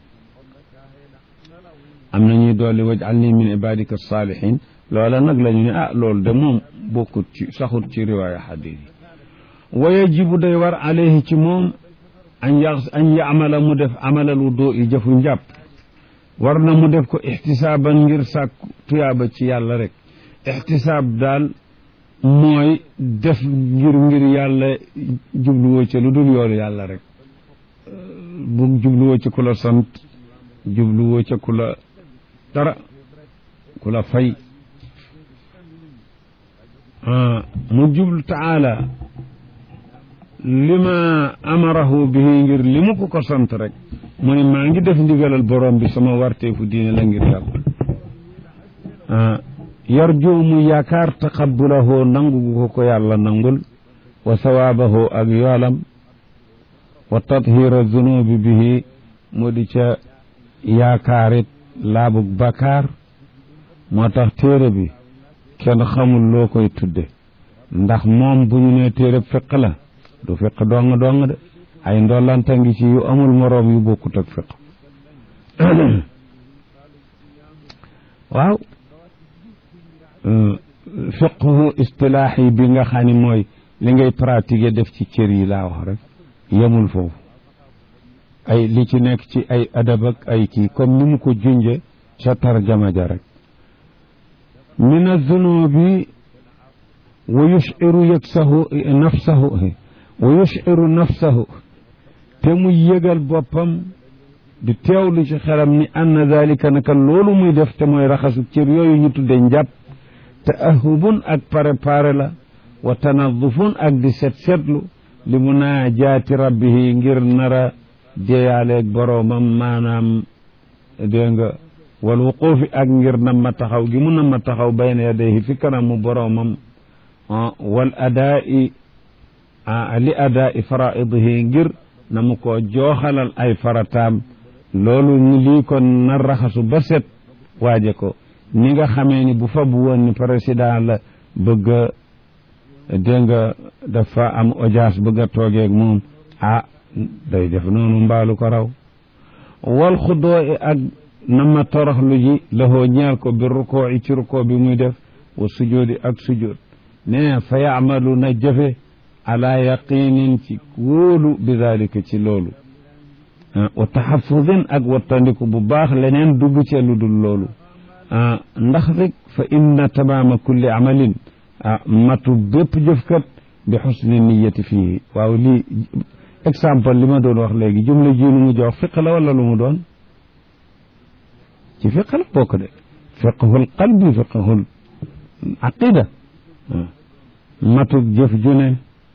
am na ñuy dolli wajal nii min ibadika salihin loola nag la ñu ne ah loolu de moom bokkut ci saxut ci riwaaya xadis yi wa yajibu day war alayhi ci moom an ya an yamala mu def amalal wudu yi jëfu njàpp war na mu def ko ixtisaaban ngir sàkk tuyaaba ci yàlla rek ixtisaab daal mooy def ngir ngir yàlla jubluwoo ci lu dul yoolu yàlla rek bu jubluwoo ci ku la sant jubluwoo ci ku la dara ku la fay mu jublu taala lima amarahu bihi ngir li mu ko ko sant rek mu ne maa ngi def ndigalal borom bi sama warteefu diine la ngir yàlla yarju mu yaakaar taqabbulahu nangu gu ko ko yàlla nangul wa sawaabahu ak yoolam wa tathira zunubi bihi mu di ca yaakaarit laabug bakaar moo tax téere bi kenn xamul loo koy tudde ndax moom bu ñu nee téere fiq la du fiq dong dong de ay ndollanta ngi ci yu amul moroom yu bokkut ak fiq waaw fiqhu istilaahi bi nga xam ne mooy li ngay pratiquer def ci cër yi laa wax rek yemul foofu ay li ci nekk ci ay adab ak ay kii comme ni mu ko junje ca tarjama ja rek min azunubi wa yushiru yaksahu nafsahu wa yushiru nafsahu te mu yëgal boppam di teewlu ci xelam ni anna dalika naka loolu muy def te mooy raxasu cër yooyu ñu tudde njàpp te ahubun ak préparé la wa tanadufun ak di set setlu li munaajaati rabbihi ngir nara deeyaaleeg boroomam maanaam dégg nga wal wuquufi ak ngir nam ma taxaw gi mu nam ma taxaw bayna yadayhi fi kanamu boroomam wal adaa'i li adaa'i faraidihi ngir na mu ko jooxalal ay farataam loolu lii kon na raxasu ba set waaje ko ni nga xamee ni bu fa bu woon ni président la bëgg a dégg nga dafa am audience bëgg a toogeeg moom ah day def noonu mbaalu ko raw wal xudoo ak na ma toroxlu ji lahoo ñeel ko bi rukoo i ci rukoo bi muy def wa sujoodi ak sujood nee fa yaamalu na jëfe ala yaqinin ci wóolu bi dalika ci loolu wa taxafudin ak wattandiku bu baax leneen dugg ci lu dul loolu ndax rek fa inna tamaama kulli amalin matu bépp jëfkat bi xusni niyati fii waaw lii exemple li ma doon wax léegi jumla ji lu mu jox fiq la wala lu mu doon ci fiq la bokk de fiqhul qalbi fiqhul aqida matuk jëf ju ne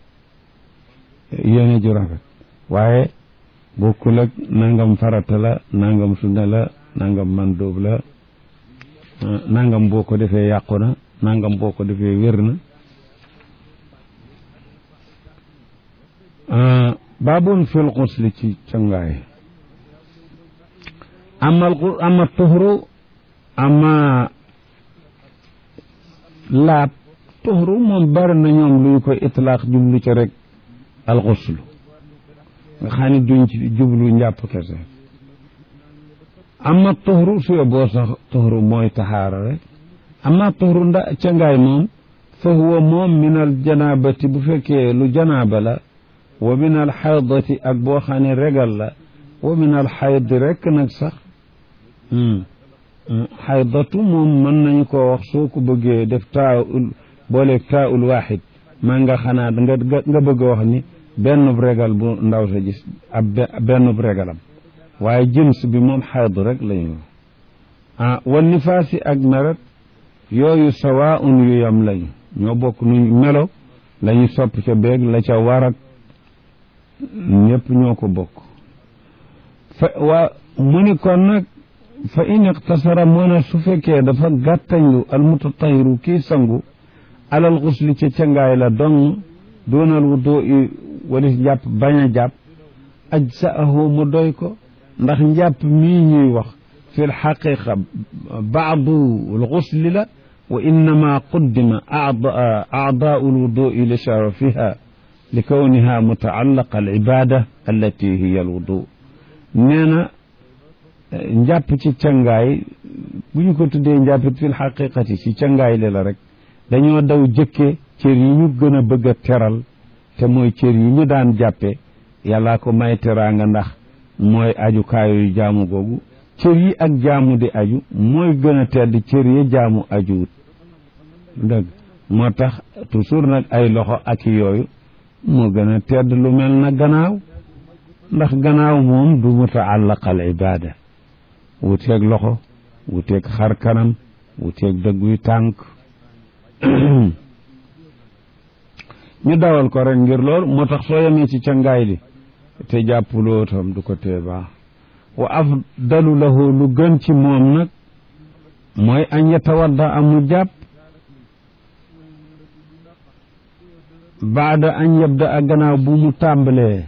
yéene ju rafet waaye bokkul ak nangam farata la nangam sunna la nangam mandóob la nangam boo ko defee yàqu na nangam boo ko defee wér na baabun fil xusli ci cangaay amal ama tuxru ama laab tuxru moom bari na ñoom luy koy itlaaq jublu ci rek alxuslu nga xam ne duñ ci jublu njàpp kese ama tuxru suyo boo sax tuxru mooy taxaara rek ama tuxru nda cangaay moom fa huwa moom min al janaabati bu fekkee lu janaaba la wa min al xaydati ak boo xam ne regal la wa min al xaydi rek nag sax xaydatu moom mën nañu ko wax soo ko bëggee def taaul booleeg taaul waaxid maa nga xanaa nga nga bëgg a wax ni benn regal bu ndaw sa gis ab benn regalam waaye jins bi moom xaydu rek lañu ah wan nifaasi ak meret yooyu sawaun yu yam lañu ñoo bokk nu melo lañu sopp ca beeg la ca war ak ñëpp ñoo ko bokk fa waa mu ni kon nag fa in iqtasara moo ne su fekkee dafa gàttañlu almutatahiru kii sangu alal xusli ca cangaay la dong doonal wu doo i walis njàpp bañ a jàpp aj sa ahu mu doy ko ndax njàpp mii ñuy wax fi lxaqiqa baadu lxusli la wa innama quddima acdaau lwudui li sharafiha li kawniha mutaallaqa alibada allati hiya alwudu nee na njàpp ci cangaay bu ñu ko tuddee njàppit fi lxaqiqati ci cangaay li la rek dañoo daw jëkke cër yi ñu gën a bëgg a teral te mooy cër yi ñu daan jàppe yàllaa ko may teraanga ndax mooy ajukaayu jaamu googu cër yi ak jaamu di aju mooy gën a tedd cër yi jaamu ajuwut dëgg moo tax toujours nag ay loxo ak yooyu moo gën a tedd lu mel na gannaaw ndax gannaaw moom du mutaallaq al ibada wuteeg loxo wuteeg xar kanam wuteeg dëgguy tànk ñu dawal ko rek ngir loolu moo tax soo yemee ci cangaay li te jàppuloo tam du ko tee baax wa afdalu lahu lu gën ci moom nag mooy an yatawadda amu jàpp baada an yabda a gannaaw bu mu tàmbalee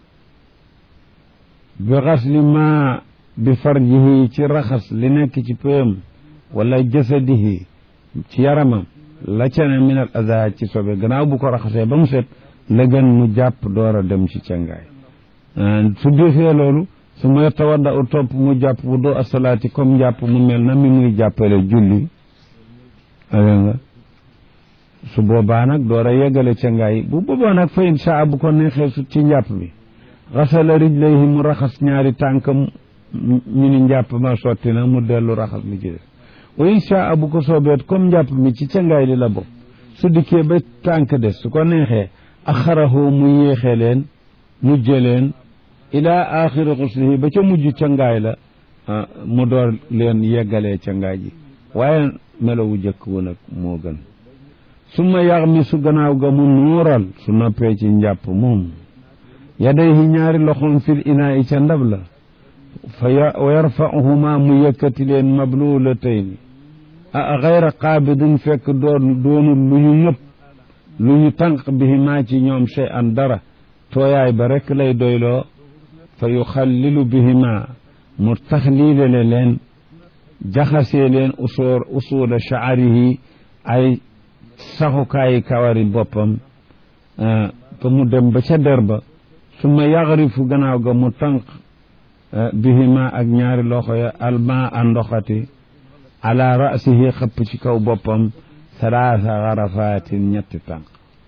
bi xasli ma bi farjihi ci raxas li nekk ci pëyam wala jasadihi ci yaramam la ca ne min al aza ci sobe gannaaw bu ko raxasee ba mu set la gën mu jàpp door a dem ci cangaay su defee loolu su ma tawadda u topp mu jàpp bu doo asalaati comme jàpp mu mel na mi muy jàppale julli dégg nga su boobaa nag door a yeggale cangaay bu boobaa nag fa insha bu ko neexee su ci njàpp bi xasala rijlayhi mu raxas ñaari tànkam ñu ni njàpp ma sotti na mu dellu raxas li ci des wa insha bu ko soobeet comme njàpp mi ci cangaay li la bokk su dikkee ba tànk des su ko neexee axarahu mu yéexee leen mujje leen ila axiri xuslihi ba ca mujj cangaay la mu door leen yeggalee cangaay ji waaye melowu jëkk wu nag moo gën summa yax mi su gannaaw ga mu nuural su noppee ci njàpp moom yadayhi ñaari loxoom fil inaa i ca ndab la fa wa yarfa'uhuma mu yëkkati leen mablulatayni a xayra qaabidin fekk doon doonul lu ñu ñëpp lu ñu tànq bihima ci ñoom chey an dara tooyaay ba rek lay doyloo fa yuxallilu bihima mu taxliilale leen jaxasee leen usuur usuula shaarihi ay saxukaayi kawari boppam fa mu dem ba ca der ba su ma yaxrifu gannaaw ga mu tànq bihima ak ñaari loxo ya alma a ndoxati ala rasihi xëpp ci kaw boppam salaasa xarafatin ñetti tànk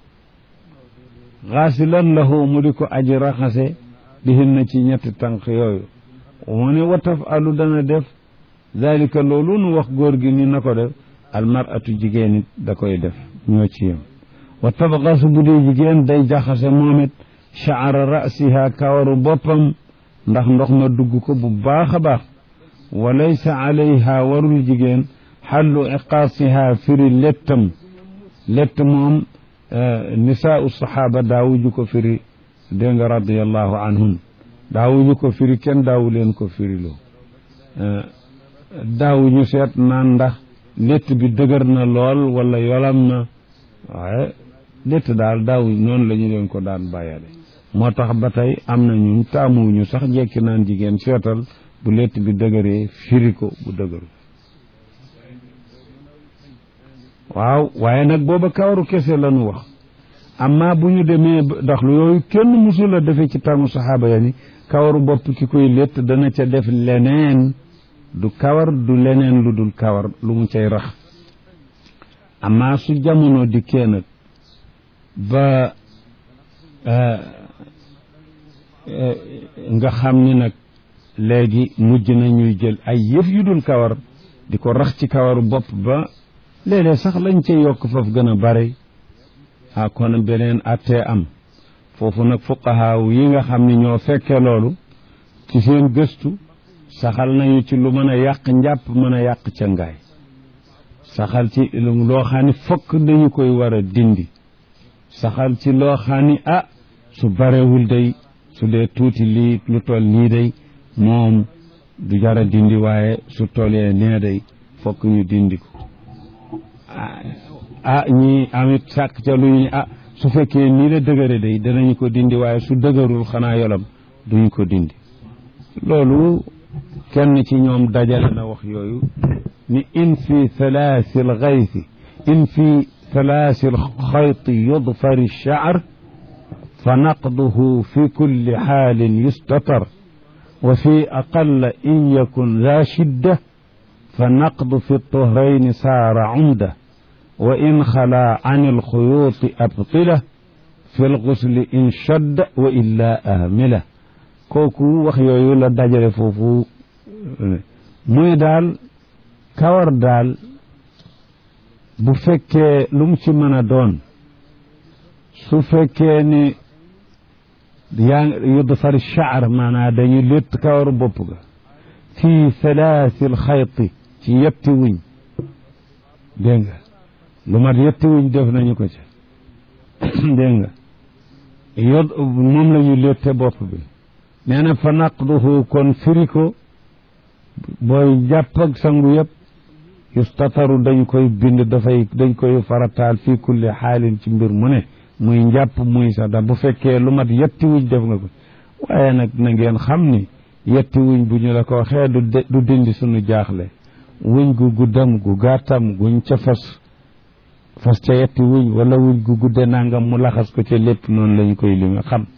xaasilan lahu mu di ko aji raxase bihin na ci ñetti tànk yooyu mu ne wa tafalu dana def dalika loolu nu wax góor gi ni na ko def almaratu jigéen it da koy def ñoo ci yem wa tabxasu bu dee jigéen day jaxase moom it chaara rasiha kawaru boppam ndax ndox ma dugg ko bu baax a baax wa laysa alayha warul jigéen xallu iqaasiha firi lettam lett moom nisaau saxaaba daawuñu ko firi dégg nga radiallahu anhum daawuñu ko firi kenn daawu leen ko firiloo daawuñu seet naan ndax lett bi dëgër na lool wala yolam na waaye lett daal daawu noonu la ñu leen ko daan bàyyale moo tax ba tey am na ñu taamuwuñu sax jekki naan jigéen seetal bu lett bi dëgëree firi ko bu dëgëru waaw waaye nag booba kawaru kese lañu wax amma bu ñu demee ndax lu yooyu kenn musul a defee ci tàngu saxaaba ya ni kawaru bopp ki koy létt dana ca def leneen du kawar du leneen lu dul kawar lu mu cay rax amma su jamono dikkee nag ba nga xam ni nag léegi mujj na ñuy jël ay yëf yu dul kawar di ko rax ci kawaru bopp ba léeg-léeg sax lañ ca yokk foofu gën a bare ah kon beneen attee am foofu nag fuqahaaw yi nga xam ni ñoo fekke loolu ci seen gëstu saxal nañu ci lu mën a yàq njàpp mën a yàq ca ngaay saxal ci loo xam ni fokk dañu koy war a dindi saxal ci loo xam ni ah su barewul day su dee tuuti lii lu toll nii day moom du jara dindi waaye su toolee nee day fokk ñu dindi ko ah ñi amit sàkk ca lu ñu ah su fekkee nii la dëgëre day danañu ko dindi waaye su dëgërul xanaa yolam duñu ko dindi loolu kenn ci ñoom dajale na wax yooyu ni in fi thalaasi alxaythi in fi thalaasi alxayti yudfar alchaar fa naqduhu fi kulli xaalin yustatar wa fi aqalla in yakun daa shidda fa naqdu fi tuhrayni saara cumda wa in xalaa can alxuyuuti abtila fi lgusli in shadda wa illaa ahmila kooku wax yooyu la dajale foofu muy daal kawar daal bu fekkee lu mu ci mën a doon su fekkee ni yaa yudfar shaar maanaa dañu létt kawaru bopp ga fii salaasil xayti ci yetti wuñ dégg nga lu mat yetti wuñ def nañu ko ci dégg nga yod moom la ñu létte bopp bi nee na fa naqduhu kon firi ko booy jàpp ak sangu yëpp yustataru dañ koy bind dafay dañ koy farataal fii kulli xaalin ci mbir mu ne muy njàpp muy sax da bu fekkee lu mat yetti wuñ def nga ko waaye nag na ngeen xam ni yetti wuñ bu ñu la ko waxee du du dindi sunu jaaxle wuñ gu guddam gu gàttam guñ ca fas fas ca yetti wuñ wala wuñ gu gudde nangam mu laxas ko ca lépp noonu lañ koy li nga xam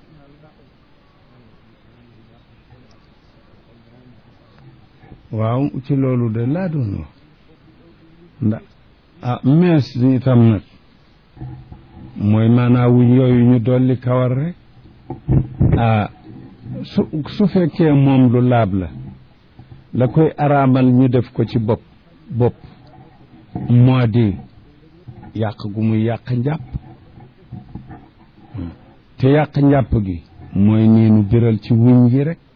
waaw ci loolu de laa doon wax ndax ah mees itam nag mooy maanaa wuñ yooyu ñu dolli kawar rek ah su su fekkee moom lu laab la la koy araamal ñu def ko ci bopp bopp moo di yàq gu muy yàq njàpp te yàq njàpp gi mooy nii nu biral ci wuñ yi rek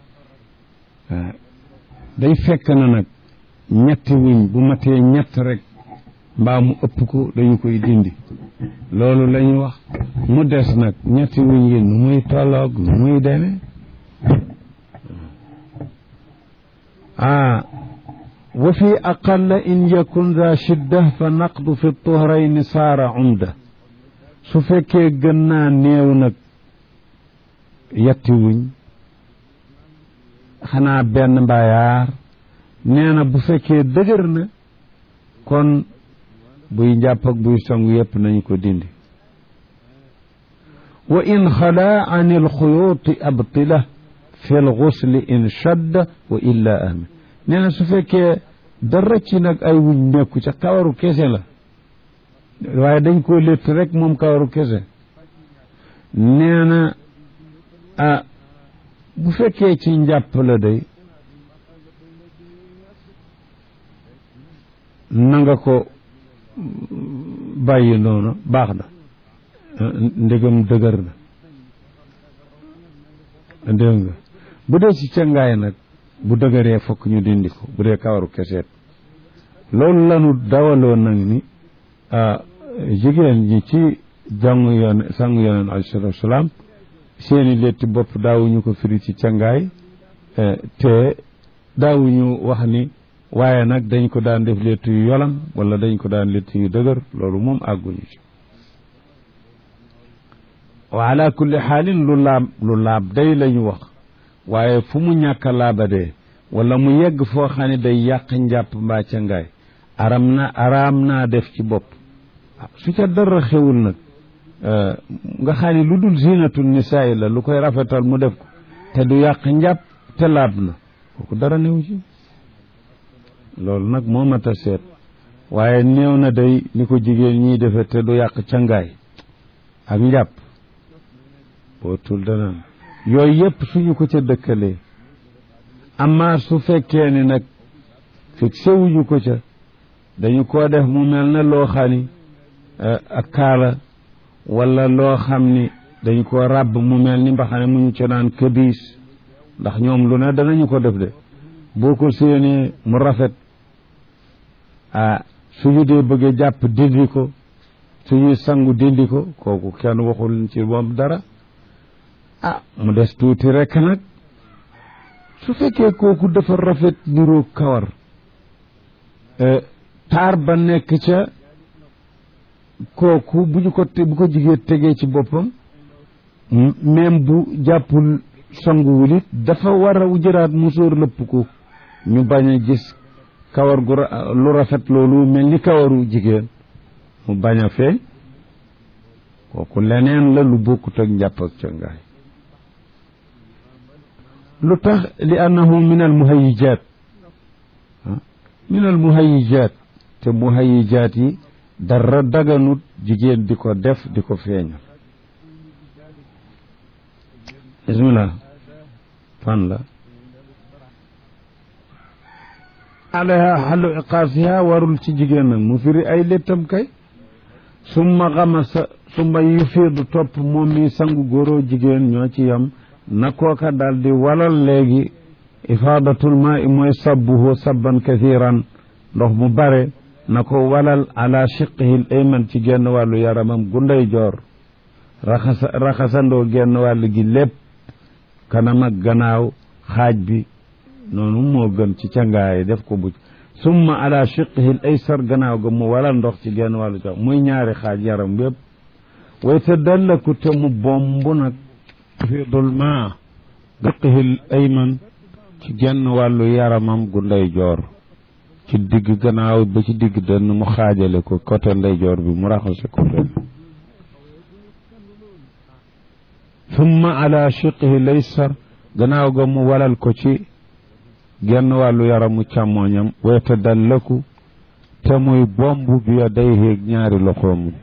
day fekk na nag ñetti wuñ bu matee ñett rek mbaa mu ëpp ko dañu koy dindi loolu la ñu wax mu des nag ñetti wuñ yi nu muy tolloog nu muy demee ah wa fi aqalla in yakun za shidda fa naqdu fi tuhrayni saara umda su fekkee gën naa néew nag yetti wuñ xanaa benn mbaayaar nee na bu fekkee dëgër na kon buy njàpp ak buy sangu yépp nañu ko dindi wa in xalaa an alxuyuuti abtila fi lxusli in shadda wa illa ahmi nee na su fekkee dara ci nag ay wuñ nekku ca kawaru kese la waaye dañ koo létt rek moom kawaru kese nee na ah bu fekkee ci njàpp la day na nga ko bàyyi noonu baax na ndegam dëgër na dégg nga bu dee ci cangaay nag bu dëgëree fokk ñu dindi ko bu dee kawaru keseet loolu lanu dawaloo nag ni jigéen ñi ci jàngu yoon sangu yoneen alayhi salaatu wasalaam seeni létti bopp daawuñu ko firi ci cangaay te daawuñu wax ni waaye nag dañ ko daan def létt yu yolam wala dañ ko daan létt yu dëgër loolu moom àgguñu ci wa ala kulli xaalin lu laab lu laab day lañu wax waaye fu mu ñàkk a laabadee wala mu yegg foo xam ne day yàq njàpp mbaa cangaay aram na araam naa def ci bopp su ca dara xewul nag nga xam ne lu dul zinatul nisaay la lu koy rafetal mu def ko te du yàq njàpp te laab na kooku dara néew ci loolu nag moo mat a seet waaye néew na day ni ko jigéen ñiy defe te du yàq cangaay ak njàpp bootul danaan yooyu yëpp suñu ko ca dëkkalee amma su fekkee ni nag fekk sewuñu ko ca dañu koo def mu mel ne loo xam ni ak kaala wala loo xam ni dañ ko ràbb mu mel ni mbaxane mu ñu ca naan këbiis ndax ñoom lu ne danañu ko def de boo ko séenee mu rafet ah suñu dee bëggee jàpp dindi ko suñuy sangu dindi ko kooku kenn waxul ci moom dara ah mu des tuuti rekk nag su fekkee kooku dafa rafet niroo kawar taar ba nekk ca kooku bu ñu ko te bu ko jigéen tegee ci boppam même bu jàppul sanguwul it dafa war a jëraat musóor lëpp ko ñu bañ a gis kawar gu lu rafet loolu mel ni kawaru jigéen mu bañ a feeñ kooku leneen la lu bokkut ak njàpp ak cangaay lu tax li annahu min al muhayijaat min al muhayijaat te muhayijaat yi dara daganut jigéen di ko def di ko feeñal bismillah fan la alayha xallu iqaasiha warul ci jigéen nag mu firi ay léttam kay summa xamasa summa yufiidu topp moom mi sangu góoroo jigéen ñoo ci yam na kooka daal di walal léegi ifaadatul maa i mooy sabbuhu sabban kathiran ndox mu bare na ko walal ala shiqihi ayman ci genn wàllu yaramam gunday joor raxasa raxasandoo genn wàll gi lépp kanam ak gannaaw xaaj bi noonu moo gën ci cangaay def ko buj summa ala shiqihi aysar gannaaw ga mu walal ndox ci genn wàllu joor muy ñaari xaaj yaram yépp way te dallaku te mu bomb nag fiidul maa shiqihi ayman ci genn wàllu yaramam gu ndeyjoor ci digg gannaaw ba ci digg dënn mu xaajale ko côté ndeyjoor bi mu raxase ko benn summa ala shiqihi laysar gannaaw ga mu walal ko ci genn wàllu yaramu càmmooñam weta dallaku te muy bomb bi yadayhi ñaari loxoom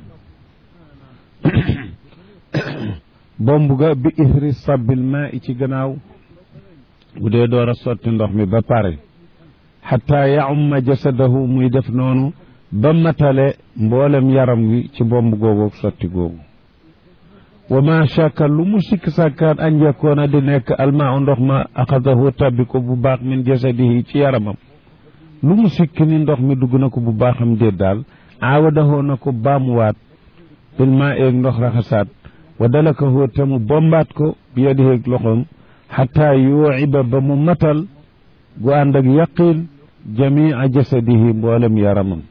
bomb ga bi isri sabbil maa i ci gannaaw bu dee door a sotti ndox mi ba pare xataa yaumma jasadahu muy def noonu ba matale mboolem yaram wi ci bomb googu sotti googu wa ma shakka lu mu sikk sàkkaat an yakkoona di nekk almaa ndox ma axadahu tabbi ko bu baax min jasadihi ci yaramam lu mu sikk ni ndox mi dugg na ko bu baaxam déet daal aawadahoo na ko baamuwaat bil maa eeg ndox raxasaat wa dalakahoo te mu bombaat ko bi yadiheeg loxoom xataa yuuciba ba mu matal gu ànd ak yaqin jamia jasadihi mboolem yaramam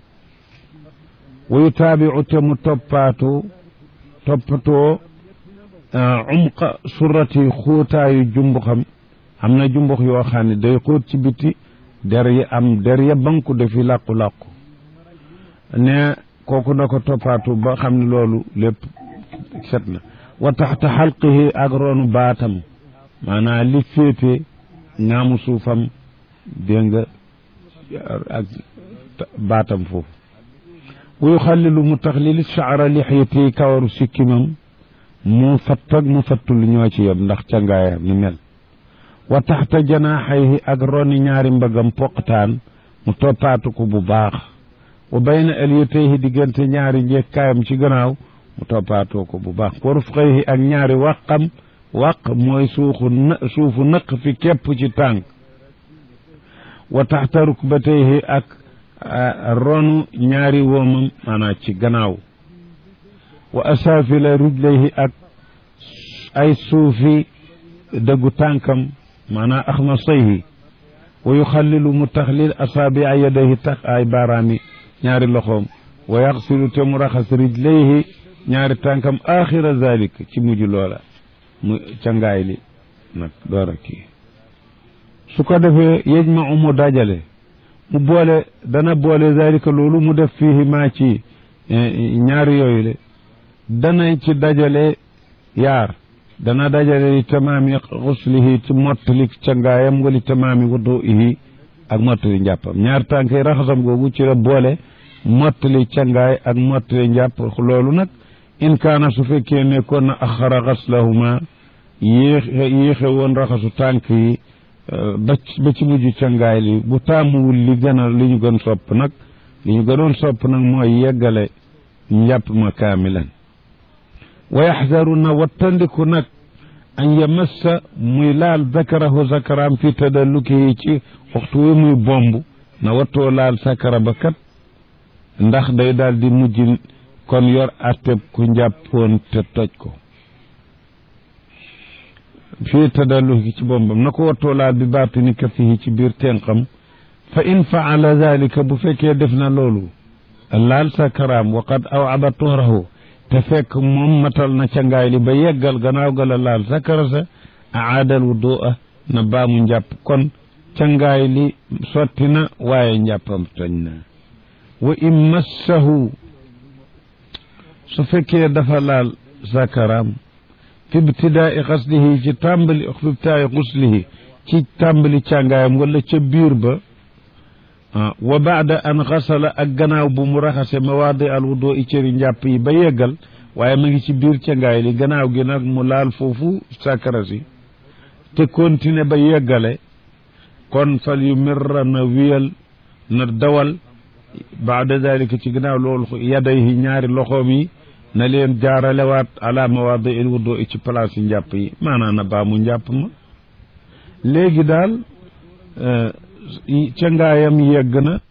wa yutaabicu te mu toppaatu toppatoo umqa surati xuutaayu jumbuxam am na jumbux yoo xam ne day xóot ci biti der yi am der ya banku dafi làqu-làqu ne kooku na ko toppaatu ba xam ne loolu lépp set na wa taxta xalqihi ak roonu baatam maanaam li féete ngaamu suufam dégg nga ak baatam foofu wuyu xallilu mu taxlili shaara lixyati kawaru sikkimam mu fattag mu fattul ñoo ci yem ndax cangaayam ni mel wa taxta janaaxayhi ak roni ñaari mbagam poqtaan mu toppaatu ko bu baax wa bayna aliyatayhi diggante ñaari njekkaayam ci gannaaw mu toppaatoo ko bu baax wa rufqayhi ak ñaari waqam waq mooy suuxu na suufu nëq fi képp ci tànk wa taxta rukbatayhi ak ronu ñaari woomam maanaam ci gannaaw wa asaafila rijlayhi ak ay suufi dëggu tànkam maanaam axmasayhi wa yuxallilu mu taxlil asaabi'a yadayhi tax ay baaraami ñaari loxoom wa yaxsilu te mu raxas rijlayhi ñaari tànkam axira zalik ci mujj loola mu cangaay li nag door a kii su ko defee yejma mu dajale mu boole dana boole zalika loolu mu def fii maa ci ñaari yooyu le dana ci dajale yaar dana dajale li tamaami xuslihi ci mottali cangaayam wali tamaami wuduihi ak mottali njàppam ñaar tànk yi raxasam googu ci la boole mottali cangaay ak mottali njàpp loolu nag in kaana su fekkee nekkoon na axara xaslahuma yéexe yéexe woon raxasu tànk yi ba ba ci mujj cangaay li bu taamuwul li gën a li ñu gën sopp nag li ñu gënoon sopp nag mooy yeggale njàpp ma kaamilan wa yaxdaru na wattandiku nag an yamassa muy laal zakarahu zakaraam fi tadallukihi ci waxtu wi muy bomb na wattoo laal sakara ba kat ndax day daal di mujj kon yor atteb ku njàppoon te toj ko fii tadalluhi ci bombam na ko wattoo laal bi baatini kafihi ci biir tenqam fa in faala dalika bu fekkee def na loolu laal sakaraam wa qad awada tuhrahu te fekk moom matal na cangaay li ba yeggal gannaaw ga la laal sakara sa aadal wudua na baamu njàpp kon cangaay li sotti na waaye njàppam toñ na wa in massahu su fekkee dafa laal sakaraam fi ibtidaai xaslihi ci tàmbali fi ibtidaai xuslihi ci tàmbali càngaayam wala ca biir ba wa baada an xasala ak gannaaw bu mu raxase mawaadi al wudo i cëri njàpp yi ba yeggal waaye ma ngi ci biir càngaay li gannaaw gi nag mu laal foofu sakara si te continuer ba yeggale kon fal yu mirra na wiyal na dawal baada dalika ci gannaaw loolu yadayhi ñaari loxoom yi na leen jaaralewaat ala mawaadi il wudo i ci place yi njàpp yi maanaam na baa mu njàpp ma léegi daal ca ngaayam yegg na